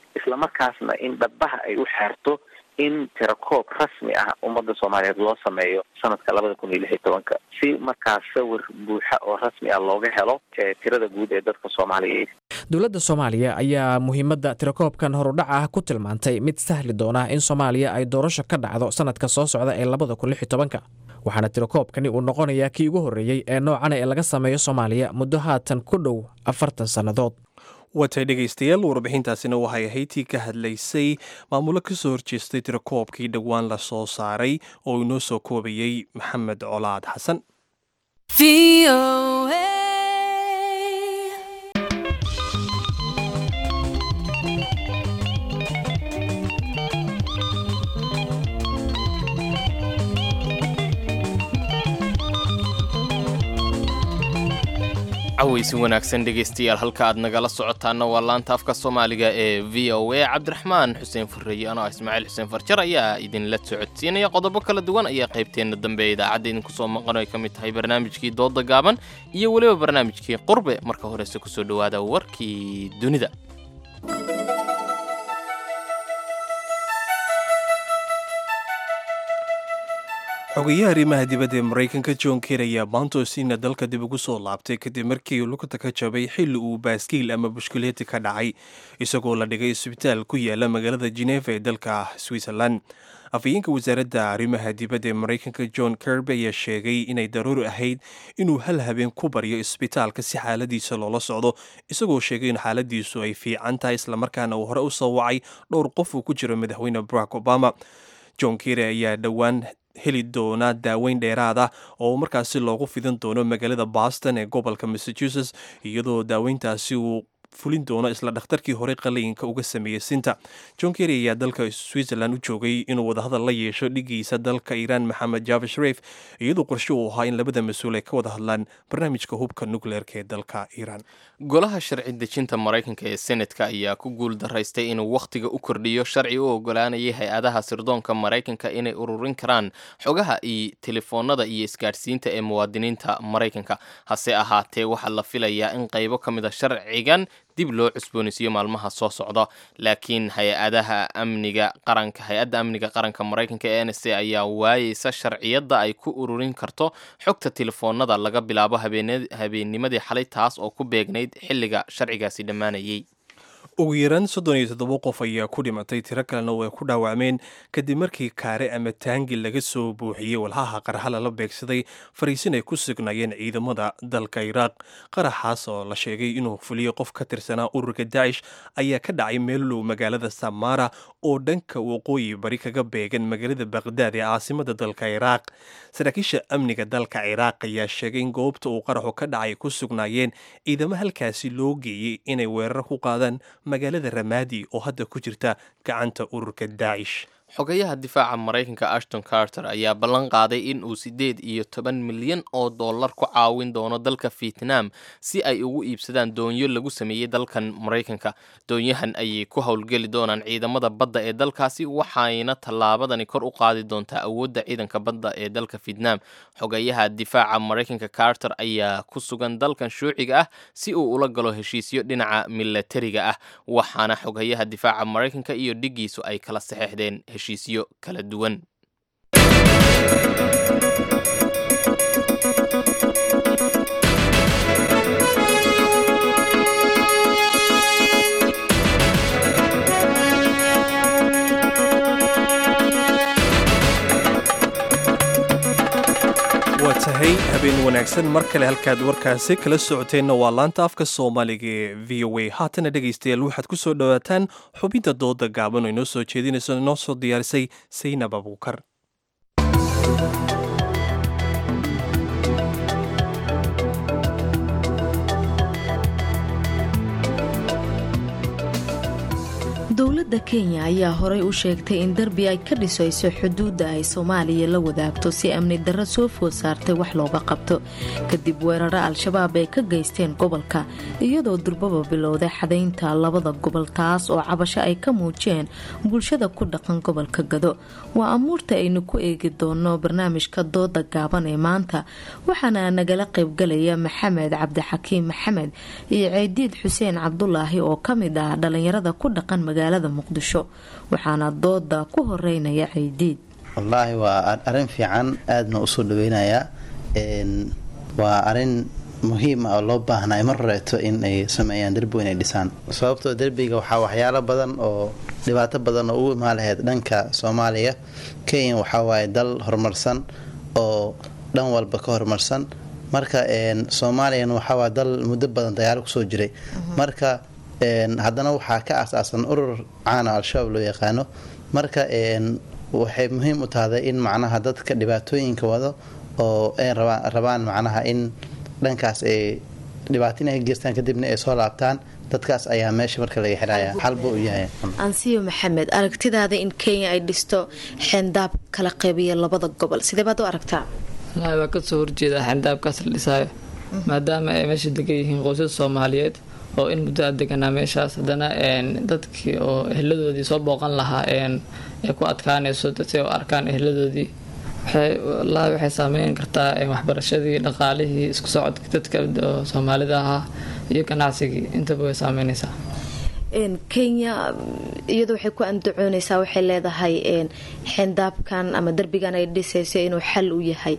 islamarkaasna in dhabaha ay u xeerto in tirakoob rasmi ah ummadda soomaaliyeed loo sameeyo sanadka labada kun iyo lix iyo tobanka si markaas sawir buuxa oo rasmi ah looga helo tirada guud ee dadka soomaaliyeed dowladda soomaaliya ayaa muhiimadda tirakoobkan horudhaca ah ku tilmaantay mid sahli doona in soomaaliya ay doorasho ka dhacdo sanadka soo socda ee labada kun lix iyo tobanka waxaana tirakoobkani uu noqonayaa kii ugu horreeyey ee noocana ee laga sameeyo soomaaliya muddo haatan ku dhow afartan sannadood waatay dhegaystayaal warbixintaasina waxay ahayd tii ka hadlaysay maamulo ka soo horjeestay tirakoobkii dhowaan la soo saaray oo inoo soo koobayey maxamed colaad xasan cawaysi wanaagsan dhegaystayaal halka aad nagala socotaana waa laanta afka soomaaliga ee v o a cabdiraxmaan xuseen furreeye anoo ah ismaaciil xuseen farjar ayaa idinla socodsiinaya qodobo kala duwan ayaa qaybteenna dambe ee idaacadda idinku soo maqan ay ka mid tahay barnaamijkii dooda gaaban iyo weliba barnaamijkii qurbe marka horese kusoo dhowaada warkii dunida xogeyaha arrimaha dibadda ee maraykanka john ker ayaa maantosiina dalka dib ugu soo laabtay kadib markii lugta ka jabay xilli uu baaskiil ama bushkuleeti ka dhacay isagoo la dhigay isbitaal ku yaala magaalada geneeva ee dalka switzerland afhayeenka wasaaradda arrimaha dibadda ee maraykanka john kerby ayaa sheegay inay daruuri ahayd inuu hal habeen ku baryo isbitaalka si xaaladiisa loola socdo isagoo sheegay in xaaladiisu ay fiican tahay islamarkaana uu hore u soo wacay dhowr qof uu ku jiro madaxweyne barack obama john kere ayaa dhowaan heli doona daaweyn dheeraad ah oo markaasi loogu fidin doono magaalada boston ee gobolka massachusetts iyadoo daaweyntaasi uu fulin doono isla dhakhtarkii hore qaliinka uga sameeyey sinta john kerry ayaa dalka switzerland u joogay inuu wadahadal la yeesho dhigiisa dalka iiraan maxamed java sharif iyadoo qorshe uu ahaa in labada mas-uul ay ka wada hadlaan barnaamijka hubka nukleerka ee dalka iiraan golaha sharci dejinta maraykanka ee senatka ayaa ku guul daraystay inuu wakhtiga u kordhiyo sharci u ogolaanayay hay-adaha sirdoonka maraykanka inay ururin karaan xogaha iyo telefoonada iyo isgaadhsiinta ee muwaadiniinta maraykanka hase ahaatee waxaa la filayaa in qaybo ka mid a sharcigan dib loo cusboonaysiiyo maalmaha soo socda laakiin hay-adaha amniga qaranka hay-adda amniga qaranka maraykanka ee n s a ayaa waayeysa sharciyadda ay ku ururin karto xogta telefoonada laga bilaabo habeennimadii xalay taas oo ku beegnayd xilliga sharcigaasi dhammaanayay ugu yaraan soddon iyo toddoba qof ayaa ku dhimatay tiro kalena way ku dhaawacmeen kadib markii kaare ama taangi laga soo buuxiyey walhaha qarxa lala beegsaday fariisin ay ku sugnaayeen ciidamada dalka iraaq qaraxaas oo la sheegay inuu fuliyey qof ka tirsanaa ururka daacish ayaa ka dhacay meel low magaalada samara oo dhanka waqooyi bari kaga beegan magaalada baqdaad ee caasimada dalka iraaq saraakiisha amniga dalka ciraaq ayaa sheegay in goobta uu qaraxu ka dhacay ku sugnaayeen ciidamo halkaasi loo geeyey inay weerar ku qaadaan magaalada ramaadi oo hadda ku jirta gacanta ururka daacish xogayaha difaaca maraykanka ashton carter ayaa ballan qaaday in uu siddeed iyo toban milyan oo dollar ku caawin doono dalka vietnam si ay ugu iibsadaan doonyo lagu sameeyey dalkan maraykanka doonyahan ayay ku howlgeli doonaan ciidamada badda ee dalkaasi waxayna tallaabadani kor u qaadi doontaa awoodda ciidanka badda ee dalka vietnam xogayaha difaaca maraykanka carter ayaa ku sugan dalkan shuuciga ah si uu ula galo heshiisyo dhinaca milatariga ah waxaana xogayaha difaaca maraykanka iyo dhigiisu ay kala saxeexdeen heshiisyo kala duwan waa tahay habeen wanaagsan mar kale halkaad warkaasi kala socoteenna waa laanta afka soomaaliga ee v o a haatana dhegaystayaal waxaad ku soo dhowaataan xubinta dooda gaaban oo inoo soo jeedinayso inoo soo diyaarisay saynab abuukar dowladda dowladda kenya ayaa horey u sheegtay in derbi ay ka dhisayso xuduudda ay soomaaliya la wadaagto si amni darro soo food saartay wax looga qabto kadib weeraro al-shabaab ay ka geysteen gobolka iyadoo durbaba bilowday xadaynta labada gobol taas oo cabasho ay ka muujiyeen bulshada ku dhaqan gobolka gado waa amuurta aynu ku eegi doono barnaamijka dooda gaaban ee maanta waxaana nagala qaybgalaya maxamed cabdixakiim maxamed iyo ceediid xuseen cabdulaahi oo ka mid ah dhalinyarada ku dhaqan magaalada muqdisho waxaana dooda ku horeynaya ceydiid wallaahi waa arrin fiican aadna usoo dhaweynayaa waa arin muhiim ah oo loo baahnay mar horeeto in ay sameeyaan derbi weyn ay dhisaan sababtoo derbiga waxaa waxyaalo badan oo dhibaato badan oo ugu imaan lahayd dhanka soomaaliya kenya waxaa waaye dal horumarsan oo dhan walba ka horumarsan marka soomaaliyana waxaawaa dal muddo badan dagaalo kusoo jiray marka haddana waxaa ka aasaasan urur caana al-shabaab loo yaqaano marka waxay muhiim u tahday in macnaha dadka dhibaatooyinka wado oo ay rabaan macnaha in dhankaas ay dhibaato inay ka geystaan kadibna ay soo laabtaan dadkaas ayaa meesha marka laga xiraya xalba u yahay ansiyo maxamed aragtidaada in kenya ay dhisto xeendaab kala qeybiya labada gobol sidee baad u aragtaa wallaahi waa kasoo horjeedaa xeendaabkaas la dhisaayo maadaama ay meesha degan yihiin qoysas soomaaliyeed oo in muddo a deganaa meeshaas haddana dadkii oo eheladoodii soo booqan lahaa ay ku adkaanayso si u arkaan eheladoodii wallaahi waxay saameyn kartaa waxbarashadii dhaqaalihii isku socodka dadka soomaalida ahaa iyo ganacsigii intaba way saameynaysaa kenya iyadu waxay ku andacooneysaa waxay leedahay xeendaabkan ama derbigan ay dhisayso inuu xal u yahay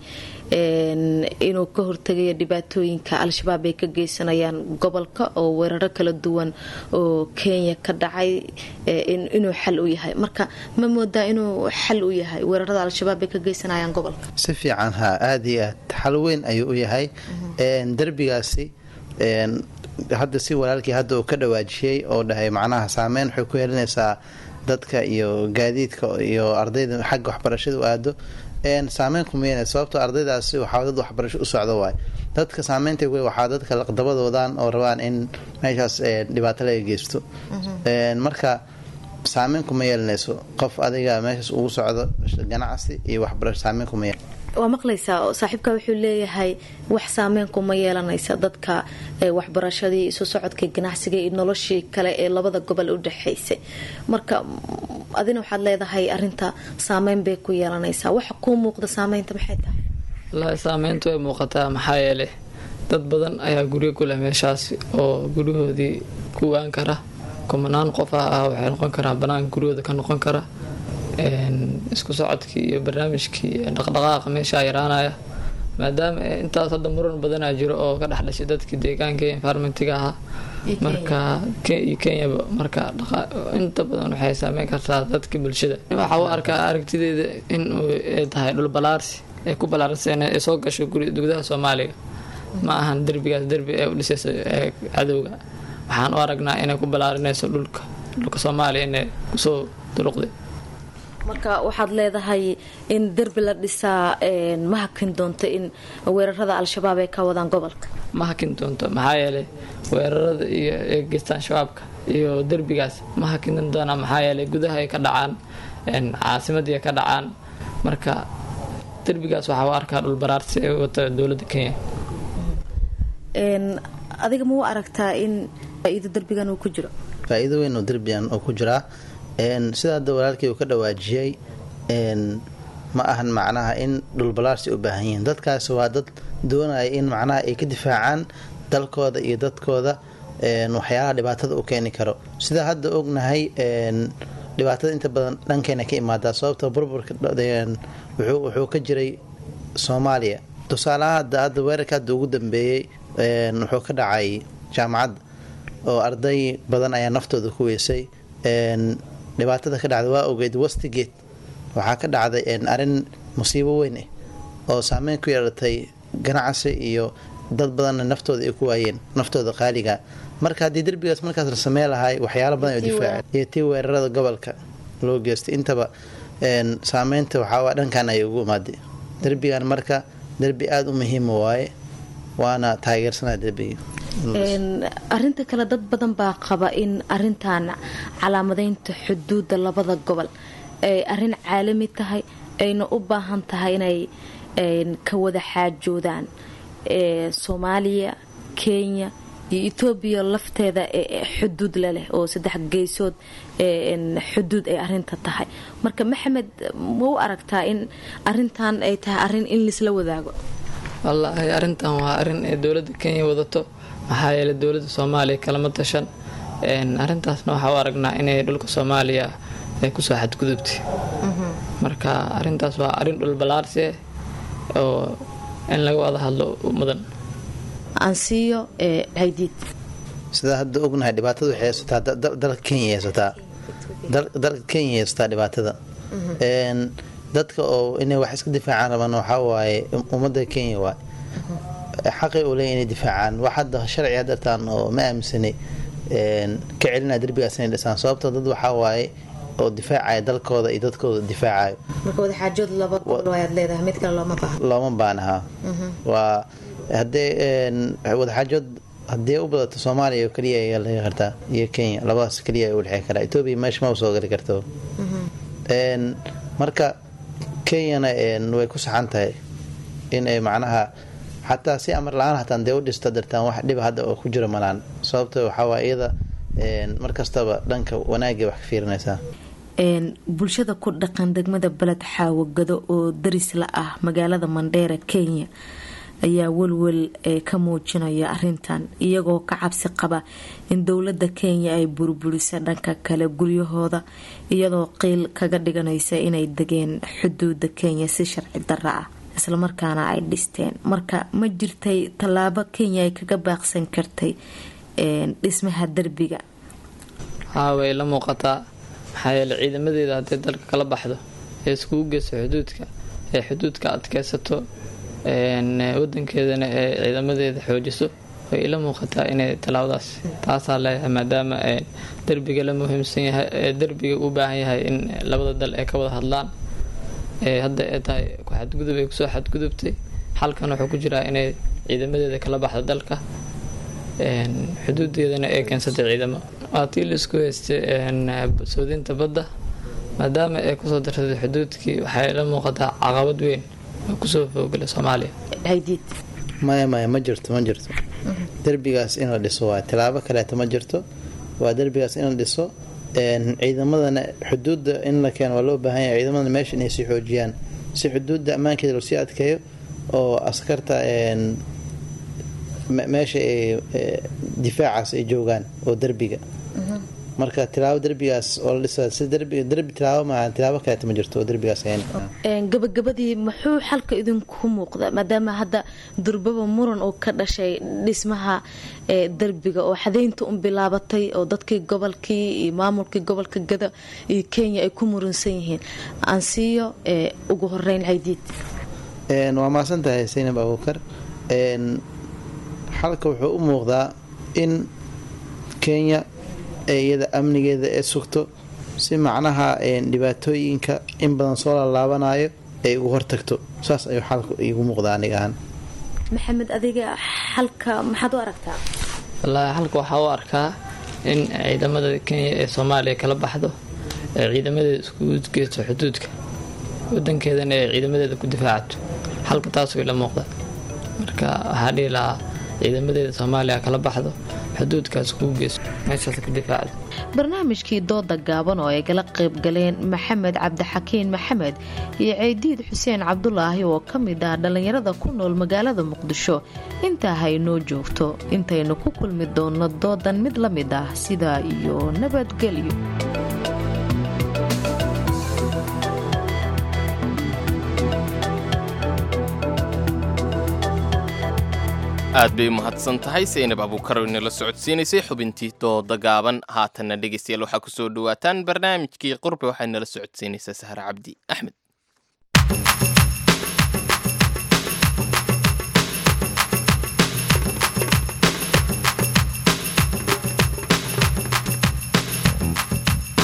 inuu ka hortegayo dhibaatooyinka al-shabaab ay ka geysanayaan gobolka oo weeraro kala duwan oo kenya ka dhacay inuu xal u yahay marka ma moodaa inuu xal u yahay weerarada al-shabaab ay ka geysanayaan gobolka si fiican ha aada iyo aad xal weyn ayuu u yahay derbigaasi hadda si walaalkii hadda uu ka dhawaajiyey oo dhahay macnaha saameyn waxay ku yeelinaysaa dadka iyo gaadiidka iyo ardayda xagga waxbarashada u aado saameyn kuma yeelay sababtoo ardaydaasi waxaa dad waxbarasho u socdo waay dadka saameynta waxaa dadka laqdabadoodan oo rabaan in meeshaas dhibaato laga geysto marka saameyn kuma yeelanayso qof adiga meeshaas ugu socdo ganacsi iyo waxbarasho saameyn kuma yeel waa maqlaysaa saaxiibka wuxuu leeyahay wax saameyn kuma yeelanaysa dadka waxbarashadii isu socodkii ganacsiga iyo noloshii kale ee labada gobol u dhexaysay marka adina waxaad leedahay arinta saameyn bay ku yeelanaysaa waxa kuu muuqda saameynta maxay tahay wallaahi saameyntu way muuqataa maxaa yeelay dad badan ayaa guryo ku leh meeshaasi oo guryahoodii ku waan kara kumanaan qof ah ah waxay noqon karaan banaanka guryahooda ka noqon kara isku socodkii iyo barnaamijkii dhaqdhaqaaqa meeshaa yaraanaya maadaama intaas hadda muran badanaa jiro oo ka dhex dhashay dadkii deegaanka iyo environmentiga ahaa marka iyo kenyaba marka inta badan waxay saameyn kartaa dadka bulshada waxaa u arkaa aragtideeda in ay tahay dhul balaarsi ay ku balaarseen ay soo gasho gudaha soomaaliya ma ahan derbigaas derbi ee u dhisayso cadowga waxaan u aragnaa inay ku balaarinayso dhulka dhulka soomaaliya inay kusoo duruqday marka waxaad leedahay in derbi la dhisaa ma hakin doonto in weerarada al-shabaab ay ka wadaan gobolka ma hakin doonto maxaa yeelay weerarada iyo ay geystaan shabaabka iyo derbigaas ma hakin doonaa maxaa yeelay gudaha ay ka dhacaan caasimadii ay ka dhacaan marka derbigaas waxaa u arkaa dhulbaraarsi ay wata dowladda kenya adiga ma u aragtaa in faa-iido derbigan uu ku jiro faa-iido weyn oo derbigan oo ku jiraa sida hadda walaalkii uu ka dhawaajiyey ma ahan macnaha in dhulbalaarsi u baahan yihiin dadkaas waa dad doonaya in macnaha ay ka difaacaan dalkooda iyo dadkooda waxyaalaha dhibaatada u keeni karo sida hadda ognahay dhibaatada inta badan dhankeena ka imaadaa sababta burburka wuxuu ka jiray soomaaliya tusaalaha hadda hadda weerarka hadda ugu dambeeyey wuxuu ka dhacay jaamacadda oo arday badan ayaa naftooda ku weysay dhibaatada ka dhacda waa ogeyd westigate waxaa ka dhacday arin musiibo weyn ah oo saameyn ku yeelatay ganacsi iyo dad badanna naftooda ay ku waayeen naftooda qaaliga marka haddii derbigaas markaas la samey lahay waxyaalo badan oo difaaca iyo tii weerarada gobolka loo geystay intaba saameynta waxaa dhankan ayay ugu imaaday derbigan marka derbi aada u muhiima waaye waana taageersanaa derbiga arinta kale dad badan baa qaba in arintan calaamadeynta xuduudda labada gobol ay arin caalami tahay ayna u baahan tahay inay ka wada xaajoodaan soomaaliya kenya iyo etoobiya lafteeda xuduud laleh oo saddex geysood xuduud ay arinta tahay marka maxamed ma u aragtaa in arintan ay tahay arin in laisla wadaago wallaahi arrintan waa arrin ee dowladda kenya wadato maxaa yeelay dowladda soomaaliya kalama tashan arrintaasna waxaa u aragnaa inay dhulka soomaaliya ay kusoo xadgudubtay marka arrintaas waa arrin dhulbalaarsi ah oo in laga wada hadlo mudan ansiyo haydiid sidaa hadda ognahay dhibaatada waxay haysataa dalka kenya haysataa dalka kenya haysataa dhibaatada dadka oo inay wax iska difaacaan rabaan waxaa waaye ummadda kenya waay xaqay u leeya inay difaacaan wax hadda sharci hadartaan oo ma aaminsanay ka celinaya derbigaas inay dhisaan sababta dad waxaa waaye oo difaacaya dalkooda iyo dadkooda difaacayo marka wadaxaajood laba gobol ayaad leedahay mid kale looma baahna looma baanaha waa haddee wadaxaajood haddii u badato soomaaliya oo keliya ayaa laga kartaa iyo kenya labadaas keliya u dhexey karaa etoobiya meesha ma soo gali karto marka kenyana way ku saxan tahay inay macnaha xataa si amar la-aan hataan dee u dhista dartaan wax dhiba hadda oo ku jiro malaan sababta waxaawaa iyada markastaba dhanka wanaagay wax ka fiirinaysaa bulshada ku dhaqan degmada beled xaawagado oo daris la ah magaalada mandheera kenya ayaa welwel ka muujinaya arintan iyagoo ka cabsi qaba in dowlada kenya ay burburisa dhanka kale guryahooda iyadoo qiil kaga dhiganaysa inay degeen xuduuda kenya si sharci dara ah islamarkaana ay dhisteen marka ma jirtay tallaabo kenya ay kaga baaqsan kartay dhismaha derbiga haa way la muuqataa maxaa yeele ciidamadeeda hadday dalka kala baxdo ee iskugu geyso xuduudka ee xuduudka adkeysato wadankeedana ee ciidamadeeda xoojiso way ila muuqataa inay tallaabadaas taasaa leeyahay maadaama derbiga la muhiimsan yahay derbiga u baahan yahay in labada dal ay ka wada hadlaan hadda ee tahay xadgudub ay kusoo xadgudubtay xalkan wuxuu ku jiraa inay ciidamadeeda kala baxdo dalka xuduudeedana ay keensatay ciidamo waa tii laisku haystay soodinta badda maadaama ay kusoo darsatay xuduudkii waxay la muuqataa caqabad weyn oo kusoo foogala soomaaliya maya maya ma jirto ma jirto derbigaas in la dhiso waa tilaabo kaleeto ma jirto waa derbigaas in la dhiso ciidamadana xuduudda in la keeno waa loo baahan yahay ciidamadana meesha inay sii xoojiyaan si xuduudda ammaankeeda loo sii adkeeyo oo askarta meesha ay difaacaas ay joogaan oo derbiga marka tilaabo derbigaas oo la dhisa si derbi derbi tilaabo maaha tilaabo kaleeta ma jirto oo derbigaas ahayn gabagabadii muxuu xalka idinku muuqda maadaama hadda durbaba muran oo ka dhashay dhismaha derbiga oo xadaynta un bilaabatay oo dadkii gobolkii iyo maamulkii gobolka gada iyo kenya ay ku muransan yihiin aansiiyo ugu horeyn haydiid waa maasan tahay saynab abuukar xalka wuxuu u muuqdaa in kenya iyada amnigeeda ee sugto si macnaha dhibaatooyinka in badan soo lalaabanayo ay ugu hortagto saas ayuu xalka igu muuqdaa aniga ahaan maxamed adiga xalka maxaad u aragtaa wallaahi xalka waxaa u arkaa in ciidamada kenya ee soomaaliya kala baxdo ee ciidamadeeda iskugu geysto xuduudka wadankeedana ee ciidamadeeda ku difaacato xalka taasuu ila muuqda marka waxaa dhihi lahaa ciidamadeeda soomaaliya kala baxdo xuduudkaas kugu geyso meeshaas ka difaacdo barnaamijkii dooda gaaban oo ay kala qayb galeen maxamed cabdixakiin maxamed iyo ceydiid xuseen cabdulaahi oo ka mid ah dhallinyarada ku nool magaalada muqdisho intaa haynoo joogto intaynu ku kulmi doonno doodan mid la mid ah sidaa iyo nabadgelyo aad bay u mahadsan tahay saynab abuukar oo inala socodsiinaysay xubintii dooda gaaban haatanna dhegeystayaal waxaa kusoo dhawaataan barnaamijkii qurbe waxay nala socodsiinaysaa sahar cabdi axmed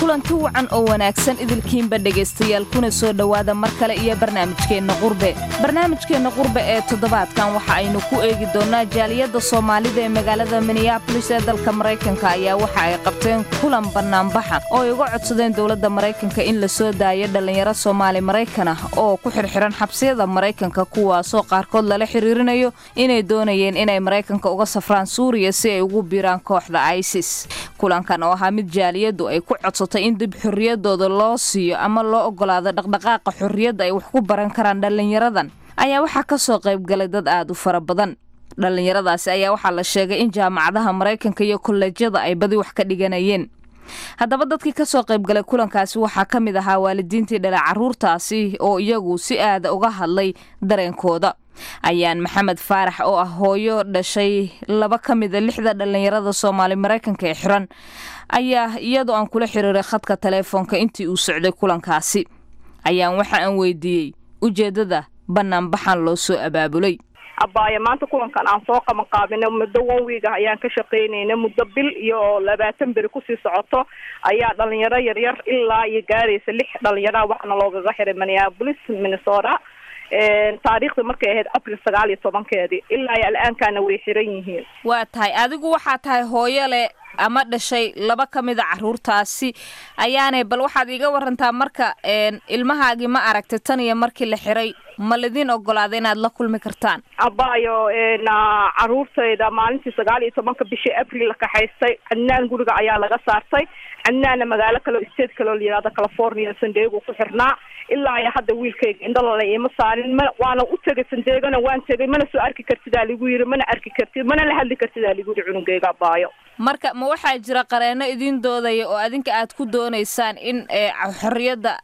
kulanti wacan oo wanaagsan idilkiinba dhegaystayaal kuna soo dhowaada mar kale iyo barnaamijkeenna qurbe barnaamijkeenna qurbe ee toddobaadkan waxa aynu ku eegi doonnaa jaaliyadda soomaalida ee magaalada minneabolis ee dalka maraykanka ayaa waxa ay qabteen kulan bannaanbaxa oo ay uga codsadeen dowladda maraykanka in la soo daayo dhallinyaro soomaali maraykan ah oo ku xirxiran xabsiyada maraykanka kuwaasoo qaarkood lala xiriirinayo inay doonayeen inay maraykanka uga safraan suuriya si ay ugu biiraan kooxda isis kulankan oo ahaa mid jaaliyaddu ay ku codsatay in dib xorriyadooda loo siiyo ama loo ogolaado dhaqdhaqaaqa xorriyadda ay wax ku baran karaan dhallinyaradan ayaa waxaa ka soo qaybgalay dad aad u fara badan dhallinyaradaasi ayaa waxaa la sheegay in jaamacadaha maraykanka iyo kolleejyada ay badi wax ka dhiganayeen haddaba dadkii ka soo qaybgalay kulankaasi waxaa ka mid ahaa waalidiintii dhala carruurtaasi oo iyagu si aada uga hadlay dareenkooda ayaan maxamed faarax oo ah hooyo dhashay laba ka mida lixda dhallinyarada soomaali maraykanka ee xiran ayaa iyadoo aan kula xiriiray khadka taleefoonka intii uu socday kulankaasi ayaan waxa aan weydiiyey ujeeddada bannaanbaxan loo soo abaabulay abaaye maanta kulankan aan soo qaban qaabina muddo one week ah ayaan ka shaqaynayna muddo bil iyo labaatan beri kusii socoto ayaa dhalinyaro yaryar ilaa iyo gaaraysa lix dhalinyara waxaana loogaga xiray minneapolis minnesota taariikhda markay ahayd april sagaal iyo tobankeedii ilaa iyo al-aankaana way xiran yihiin waa tahay adigu waxaa tahay hooyo leh ama dhashay laba ka mida caruurtaasi ayaanay bal waxaad iiga warantaa marka ilmahaagii ma aragtay tan iyo markii la xiray ma lidin ogolaaday inaad la kulmi kartaan abaayo caruurtayda maalintii sagaal iyo tobanka bishii april la kaxaystay cadnaan guriga ayaa laga saartay cadnaanna magaalo kaleo state kaleo la yihahdo california sandeego ku xirnaa ilaa iyo hadda wiilkayga indhalala ima saarin ma waana u tegay sandeegona waan tegay mana soo arki kartidaa ligu yiri mana arki kartid mana la hadli kartidaa ligu yiri cunugayga abaayo marka ma waxaa jira qareeno idiin doodaya oo adinka aad ku doonaysaan in xorriyadda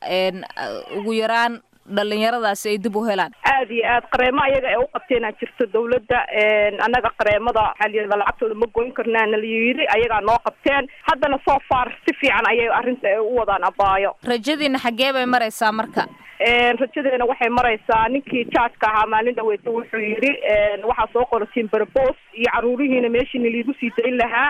ugu yaraan dhalinyaradaasi ay dib u helaan aad iyo aad qareemo ayaga ee u qabteenaa jirto dawladda annaga qareemada waxaa layihahda lacagtooda ma goyn karnaana la yidhi ayagaa noo qabteen haddana soo far si fiican ayay arrinta u wadaan abaayo rajadiina xaggee bay maraysaa marka rajadeena waxay maraysaa ninkii jaajka ahaa maalin dhaweyta wuxuu yidhi waxaa soo qoratiin barbos iyo caruurihiina meeshiina liigu sii dayn lahaa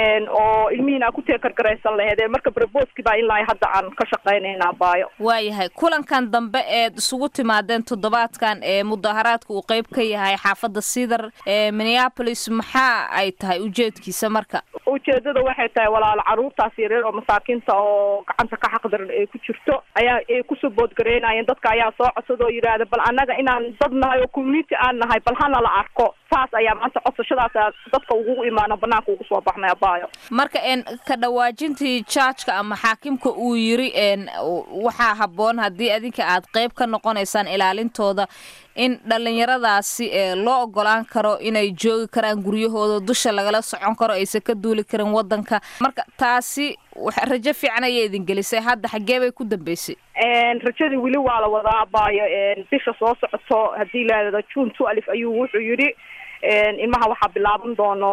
oo ilmihiina aa ku teekargaraysan laheed marka barboski baa ilaa hadda aan ka shaqaynayna abaayo waayahay kulankan dambe eed isugu timaadeen toddobaadkan ee mudaharaadka uu qeyb ka yahay xaafadda sidar ee minneapolis maxaa ay tahay ujeedkiisa marka ujeedada waxay tahay walaalo caruurtaas yareer oo masaakiinta oo gacanta ka xaqdaran ay ku jirto ayaa ay kusoo boodgareynayeen dadka ayaa soo codsada oo yidhaahda bal annaga inaan dad nahay oo community aan nahay bal hana la arko saas ayaa maanta codsashadaas dadka ugu imaano banaanka ugu soo baxnay abaayo marka n ka dhawaajintii jaajka ama xaakimka uu yiri n waxaa habboon haddii adinka aad qeyb ka noqonaysaan ilaalintooda in dhallinyaradaasi ee loo ogolaan karo inay joogi karaan guryahooda dusha lagala socon karo aysan ka duuli karin wadanka marka taasi rajo fiican ayay idin gelisay hadda xaggee bay ku dambeysay rajadii weli waa la wadaa abaayo bisha soo socoto haddii laadada june two alif ayuu wuxuu yidhi ilmaha waxaa bilaaban doono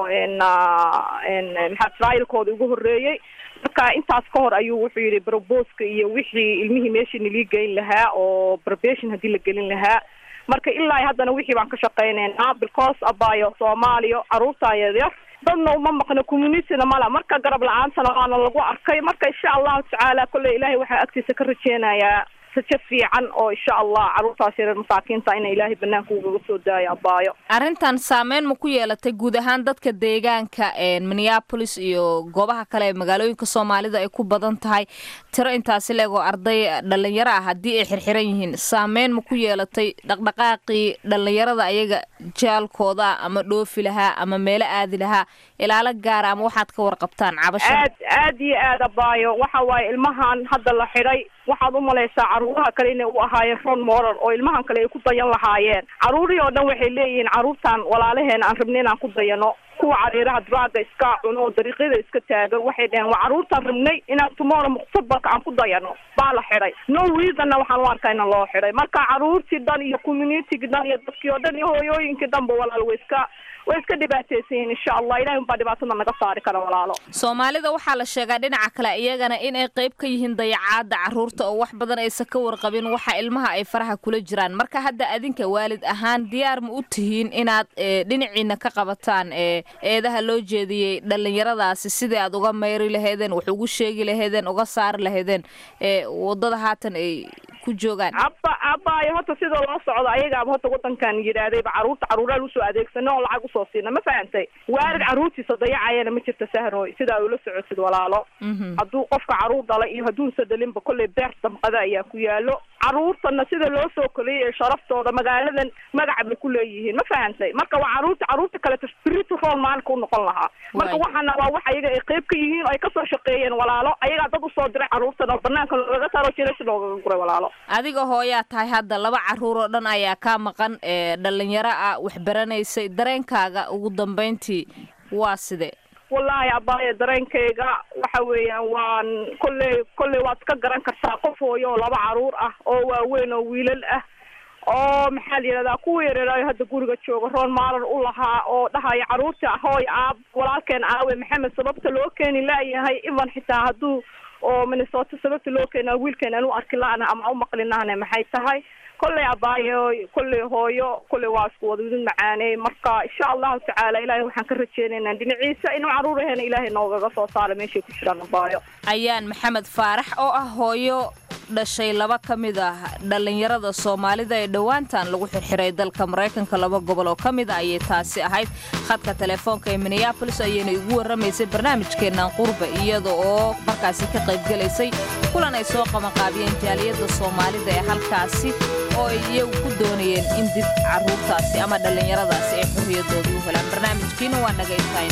maxaa trialkooda ugu horreeyey marka intaas ka hor ayuu wuxuu yidhi broboska iyo wixii ilmihii meeshii nalii geyn lahaa oo barbation haddii la gelin lahaa marka ilaa haddana wixii baan ka shaqaynaynaa because abaayo soomaaliya caruurtaa yaryar dadna uma maqno communityna mala marka garab la-aantana waana lagu arkay marka insha allahu tacaala kolley ilaahay waxaa agtiisa ka rajeynayaa rajo fiican oo insha allah caruurtaas yareer masaakiinta ina ilaahay banaanka ugaga soo daayo abaayo arrintan saameyn ma ku yeelatay guud ahaan dadka deegaanka minneapolis iyo goobaha kale ee magaalooyinka soomaalida ay ku badan tahay tiro intaasi leegoo arday dhalinyaro ah haddii ay xirxiran yihiin saameyn ma ku yeelatay dhaqdhaqaaqii dhalinyarada ayaga jaalkooda ama dhoofi lahaa ama meelo aadi lahaa ilaalo gaara ama waxaad ka warqabtaan cabasha aad aad iyo aad abaayo waxa waaye ilmahan hadda la xidhay waxaad u malaysaa caruuraha kale inay u ahaayeen ron moral oo ilmahan kale ay ku dayan lahaayeen caruurihii oo dhan waxay leeyihiin caruurtan walaalaheena aan rabnay inaan ku dayano kuwa cariiraha draaga iska cuno oo dariiqyada iska taagan waxay dhaheen waa caruurtaan rabnay inaan tomorrow mustaqbalka aan ku dayano baa la xidhay no reasonna waxaan u arkaa ina loo xidhay marka caruurtii dhan iyo communitygii dhan iyo dadkii oo dhan iyo hooyooyinkii dhanba walaal way iska way iska dhibaataysan yihiin insha allah ilahi unbaa dhibaatada naga saari kara walaalo soomaalida waxaa la sheegaa dhinaca kale iyagana inay qayb ka yihiin dayacaada caruurta oo wax badan aysan ka warqabin waxa ilmaha ay faraha kula jiraan marka hadda adinka waalid ahaan diyaar ma u tihiin inaad dhinaciina ka qabataan ee eedaha loo jeediyey dhallinyaradaasi sidii aad uga mayri lahaydeen wax ugu sheegi lahaydeen uga saari lahaydeen ee wadada haatan ay ku joogaan abba abbaayo horta sida loo socdo ayagaaba horta wadankan yidhaahdayba caruurta caruuraal usoo adeegsano oo lacag usoo siina ma fahantay waarid caruurtiisa dayacayana ma jirta sahroy sidaa ula socotid walaalo hadduu qofka caruur dhalay iyo hadduunsa dhalinba kolley beer damqada ayaa ku yaalo caruurtana sida loo soo koliyay sharaftooda magaaladan magac bay ku leeyihiin ma fahantay marka waa caruurta caruurta kaleto spirito rool maalinka u noqon lahaa marka waxaana waa wax ayaga ay qayb ka yihiin oo ay kasoo shaqeeyeen walaalo ayagaa dad usoo diray caruurtan oo banaanka looga saaro jiras loogaga guray walaalo adiga hooyaa tahay hadda laba caruur oo dhan ayaa kaa maqan ee dhallinyaro ah wax baranaysay dareenkaaga ugu dambayntii waa sidee wallaahi abaaye dareenkayga waxa weeyaan waan kolley kolley waad ka garan kartaa qof hooyo oo laba caruur ah oo waaweyn oo wiilal ah oo maxaa la yidhahdaa kuwa yareeraayo hadda guriga jooga roon maalan u lahaa oo dhahaya caruurta hooy aab walaalkeen aawe maxamed sababta loo keeni laayahay ivan xitaa hadduu oo minnesota sababta loo keena wiilkeen aan u arki la-na ama u maqlinahne maxay tahay kolley abaayo kolley hooyo kolley waa isku wada idin macaaney marka insha allahu tacaala ilaahay waxaan ka rajeynaynaa dhinaciisa inuu caruuraheena ilaahay noogaga soo saara meeshay ku jiraan abaayo ayaan maxamed faarax oo ah hooyo dhashay laba ka mid ah dhallinyarada soomaalida ee dhowaantan lagu xirxiray dalka maraykanka laba gobol oo ka mid a ayay taasi ahayd khadka telefoonka ee minneabolis ayayna igu warramaysay barnaamijkeennan qurba iyada oo markaasi ka qaybgelaysay kulan ay soo qabanqaabiyeen jaaliyadda soomaalida ee halkaasi oo ay iyagu ku doonayeen in dib carruurtaasi ama dhallinyaradaasi ay xorriyadoodii u helaan barnaamijkiina waa naga intayn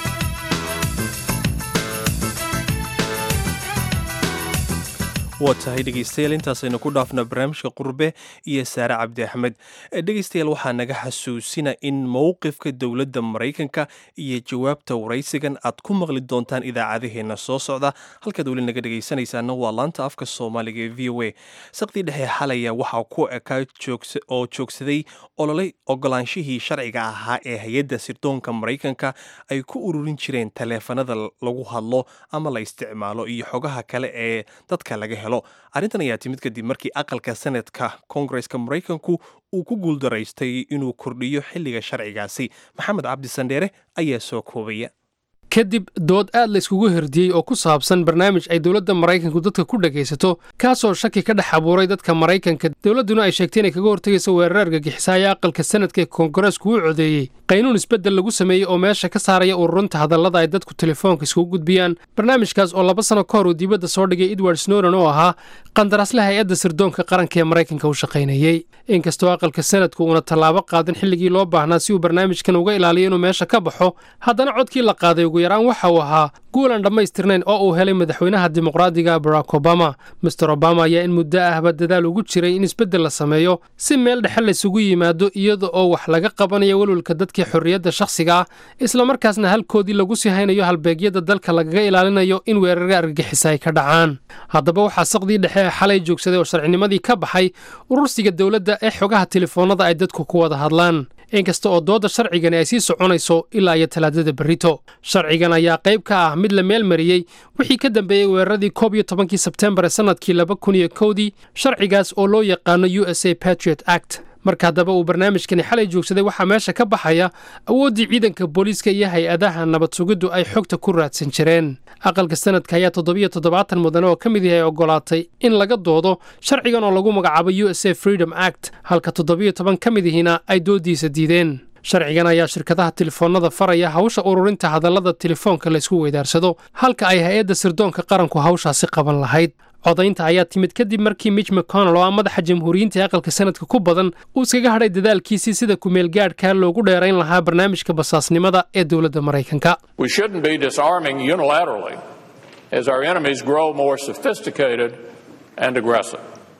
waa tahay dhegaystayaal intaasaynu ku dhaafna barnaamijka qurbe iyo saare cabdi axmed dhegaystayaal waxaa naga xasuusina in mowqifka dowladda maraykanka iyo jawaabta waraysigan aad ku maqli doontaan idaacadaheenna soo socda halkaad weli naga dhegaysanaysaana waa laanta afka soomaaliga ee v o a saqdii dhexe xalaya waxaa ku ekaa oo joogsaday ololay ogolaanshihii sharciga ahaa ee hay-adda sirdoonka maraykanka ay ku ururin jireen taleefanada lagu hadlo ama la isticmaalo iyo xogaha kale ee dadka laga helo arrintan ayaa timid kadib markii aqalka senadka koongareska maraykanku uu ku guuldaraystay inuu kordhiyo xilliga sharcigaasi maxamed cabdi sandheere ayaa soo koobaya kadib dood aad la iskugu herdiyey oo ku saabsan barnaamij ay dowladda maraykanku dadka ku dhagaysato kaasoo shaki ka dhex abuuray dadka maraykanka dowladduna ay sheegtay inay kaga hortegayso weerar argagixisaaya aqalka sanadka ee koongareesku u codeeyey qaynuun isbeddel lagu sameeyey oo meesha ka saaraya ururunta hadallada ay dadku telefoonka iskugu gudbiyaan barnaamijkaas oo laba sano ka hor uu dibadda soo dhigay edward snowden oo ahaa qandaraasle hay-adda sirdoonka qaranka ee maraykanka u shaqaynayey inkastoo aqalka sanadku uuna tallaabo qaadin xilligii loo baahnaa si uu barnaamijkan uga ilaaliyo inuu meesha ka baxo haddana codkii la qaaday ugu yaraan waxa uu ahaa guul aan dhammaystirnayn oo uu helay madaxweynaha dimuqraadiga barack obama master obama ayaa in muddo ahba dadaal ugu jiray in isbeddel la sameeyo si meel dhexe laysugu yimaado iyada oo wax laga qabanayo welwalka dadkii xorriyadda shakhsiga ah islamarkaasna halkoodii lagu sii haynayo halbeegyada dalka lagaga ilaalinayo in weerarga argagixisa ay ka dhacaan haddaba waxaa saqdii dhexe ee xalay joogsaday oo sharcinimadii ka baxay urursiga dowladda ee xogaha telefoonnada ay dadku ku wada hadlaan inkasta oo doodda sharcigani ay sii soconayso ilaa iyo talaadada berrito sharcigan ayaa qayb ka ah mid la meel mariyey wixii ka dambeeyey weeraradii koob iyo tobankii sebtembar ee sannadkii laba kun iyo kowdii sharcigaas oo loo yaqaano u s a patriot act marka haddaba uu barnaamijkani xalay joogsaday waxaa meesha ka baxaya awooddii ciidanka booliiska iyo hay-adaha nabad sugiddu ay xogta ku raadsan jireen aqalka sanadka ayaa toddobiyo toddobaatan mudane oo ka mid yahay ogolaatay in laga doodo sharcigan oo lagu magacaabo u s a freedom act halka toddobiyo toban ka mid ihina ay dooddiisa diideen sharcigan ayaa shirkadaha telefoonnada faraya hawsha ururinta hadallada telefoonka laysku weydaarsado halka ay hay-adda sirdoonka qaranku hawshaasi qaban lahayd codaynta ayaa timid kadib markii mitch mcconnell oo ah madaxa jamhuuriyiinta ee aqalka sanadka ku badan uu iskaga hadhay dadaalkiisii sida kumeelgaadhka loogu dheerayn lahaa barnaamijka basaasnimada ee dowladda maraykanka We shouldn't be disarming unilaterally as our enemies grow more sophisticated and aggressive.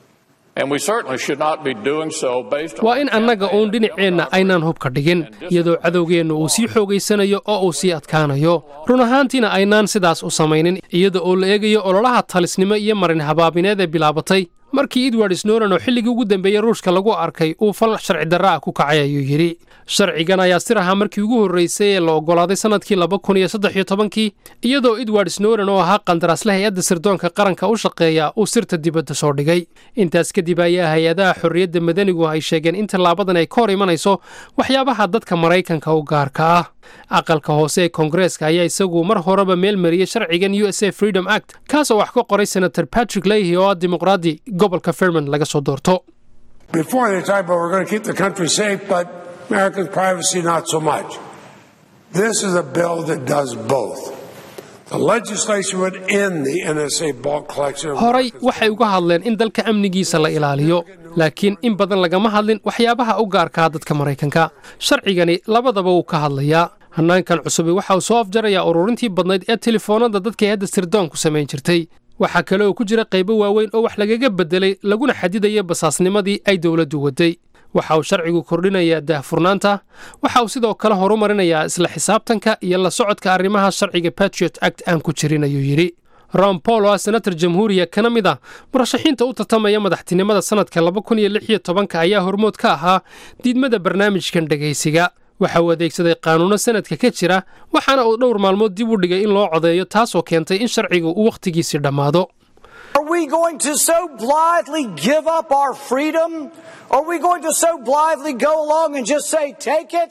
And we certainly should not be doing so based on waa in annaga uun dhinaceenna aynaan hubka dhigin iyadoo cadowgeenna uu sii xoogaysanayo oo uu sii adkaanayo run ahaantiina aynaan sidaas u samaynin iyada oo la eegayo ololaha talisnimo iyo marin habaabineed ee bilaabatay markii edward snowden oo xilligii ugu dambeeyey ruushka lagu arkay uu fal sharci darra ah ku kacay ayuu yidhi sharcigan ayaa sir ahaa markii ugu horraysay ee la oggolaaday sannadkii laba kun iyo saddex iyo tobankii iyadoo edward snowden oo ahaa qandaraasle hay-adda sirdoonka qaranka u shaqeeya uu sirta dibadda soo dhigay intaas kadib ayaa hay-adaha xorriyadda madanigu ay sheegeen in tallaabadan ay ka hor imanayso waxyaabaha dadka maraykanka u gaarka ah aqalka hoose ee koongareeska ayaa isagu mar horeba meel mariyey sharcigan u s a freedom act kaasoo wax ka qoray senator patrick leahy oo ah dimuqraadi gobolka fairmont laga soo doorto Before they talk about we're going to keep the country safe, but Americans' privacy not so much. This is a bill that does both. The legislation would end the NSA bulk collection. of horay waxay uga hadleen in dalka amnigiisa la ilaaliyo laakiin in badan lagama hadlin waxyaabaha u gaarkaa dadka maraykanka sharcigani labadaba wuu ka hadlayaa hannaankan cusubi waxa uu soo afjarayaa ururintii badnayd ee telefoonada dadka hadda sirdoonku samayn jirtay waxaa kale oo ku jira qaybo waaweyn oo wax lagaga beddelay laguna xadidaya basaasnimadii ay dowladdu waday waxa uu sharcigu kordhinayaa daahfurnaanta waxa uu sidoo kale horumarinayaa isla xisaabtanka iyo la socodka arrimaha sharciga patriot act aan ku jirin ayuu yidhi ron paul oo ah senator jamhuuriya kana mid ah murashaxiinta u tartamaya madaxtinimada sannadka laba kun iyo lix iyo tobanka ayaa hormood ka ahaa diidmada barnaamijkan dhegaysiga waxa uu adeegsaday qaanuuno sanadka ka jira waxaana uu dhowr maalmood dib u dhigay in loo codeeyo taasoo keentay in sharcigu uu wakhtigiisii dhammaado Are we going to so blithely give up our freedom? Are we going to so blithely go along and just say, take it?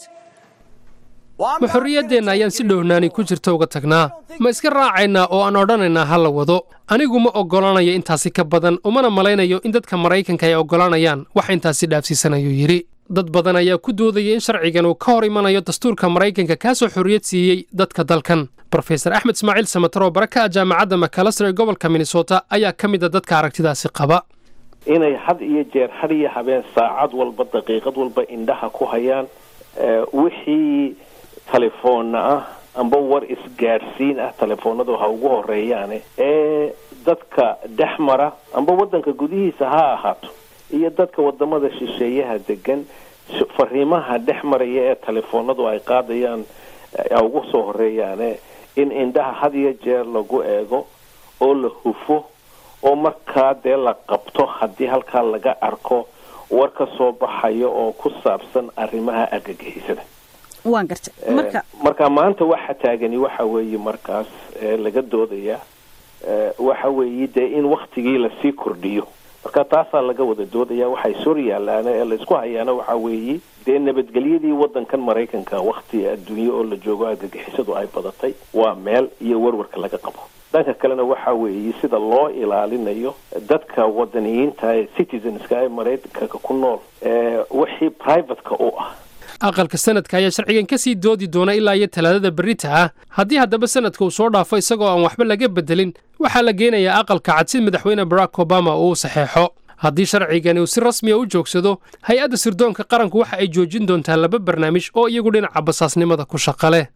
ma xorriyaddeenna ayaan si dhowhnaani ku jirta uga tagnaa ma iska raacaynaa oo aan odhanaynaa ha la wado anigu ma oggolanayo intaasi ka badan umana malaynayo in dadka maraykanka ay oggolanayaan wax intaasi dhaafsiisanayuu yidhi dad badan ayaa ku doodaya in sharcigan uu ka hor imanayo dastuurka maraykanka kaasoo xorriyad siiyey dadka dalkan brofesor axmed ismaaciil samatar oo bara ka ah jaamacadda macalaster ee gobolka minnesota ayaa ka mid a dadka aragtidaasi qaba inay had iyo jeer had iyo habeen saacad walba daqiiqad walba indhaha ku hayaan wixii telefoonna ah amba war isgaadhsiin ah telefoonadu ha ugu horeeyaane ee dadka dhex mara amba waddanka gudihiisa ha ahaato iyo dadka wadamada shisheeyaha degan fariimaha dhex maraya ee telefoonadu ay qaadayaan a ugu soo horeeyaane in indhaha had iyo jeer lagu eego oo la hufo oo markaa dee la qabto haddii halkaa laga arko war ka soo baxayo oo ku saabsan arrimaha argagixisada waan gartay marka marka maanta waxa taagani waxa weeye markaas laga doodaya waxa weeye dee in waktigii lasii kordhiyo marka taasaa laga wada doodaya waxay sor yaalaan ee laysku hayaana waxa weeye dee nabadgelyadii wadankan maraykanka wakti adduunye oo la joogo argagixisadu ay badatay waa meel iyo warwarka laga qabo dhanka kalena waxa weeye sida loo ilaalinayo dadka wadaniyiinta ee citizenska ee maraykanka ku nool ee wixii privateka u ah aqalka sanadka ayaa sharcigan ka sii doodi doona ilaa iyo talaadada berrita ah haddii haddaba sanadka uu soo dhaafo isagoo aan waxba laga beddelin waxaa la geenayaa aqalka cad si madaxweyne barack obama uu u saxeexo haddii sharcigani uu si rasmiya u joogsado hay-adda sirdoonka qaranku waxa ay joojin doontaa laba barnaamij oo iyagu dhinaca basaasnimada ku shaqa leh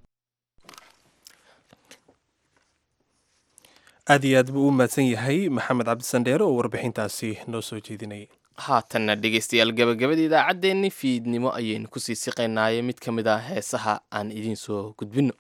aad iyo aad buu u mahadsan yahay maxamed cabdisandheere oo warbixintaasi noo soo jeedinayay haatanna dhegaystayaal gabagabada idaacaddeenni fiidnimo ayaynu kusii siqaynaaye mid ka mid ah heesaha aan idiin soo gudbinno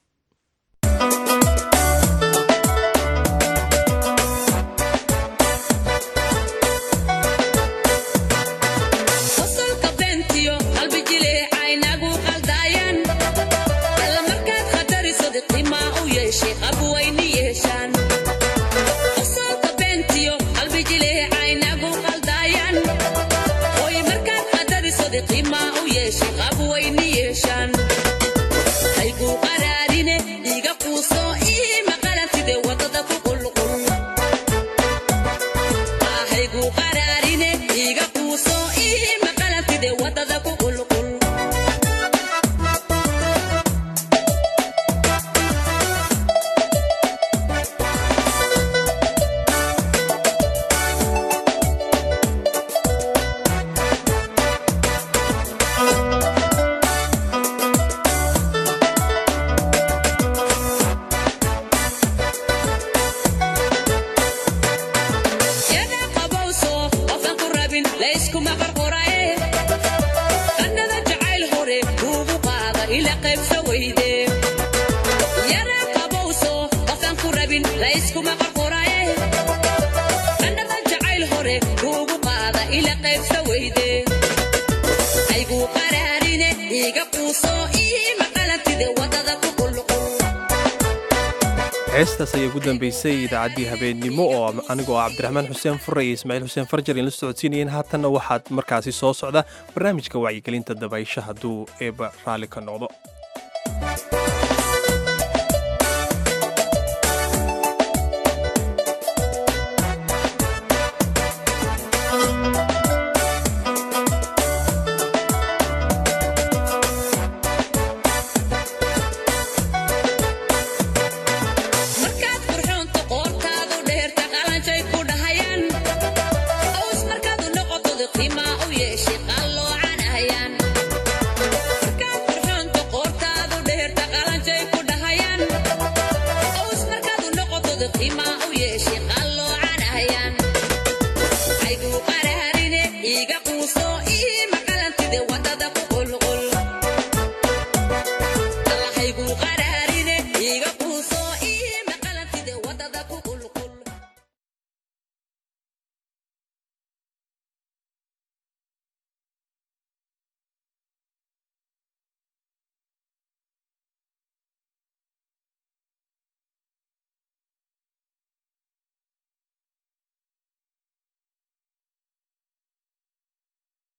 heestaas ayaa ugu dambeysay idaacaddii habeennimo oo anigoo ah cabdiraxmaan xuseen fure iyo ismaaciil xuseen farjar in la socodsiinayeen haatanna waxaad markaasi soo socda barnaamijka wacyigelinta dabaysha hadduu eeba raalli ka noqdo markaad qurxoonta qoortaadu dheerta qalanjay ku dhahayaan aws markaad u noqotod qiimaa u yeeshay qalloocanahayaan markaad qurxoonta qoortaadu dheerta qalanjay ku dhahayaan aws markaad u noqotod qiimaa u yeeshay qalloocanahayaan ayguu qaraarine iiga quuso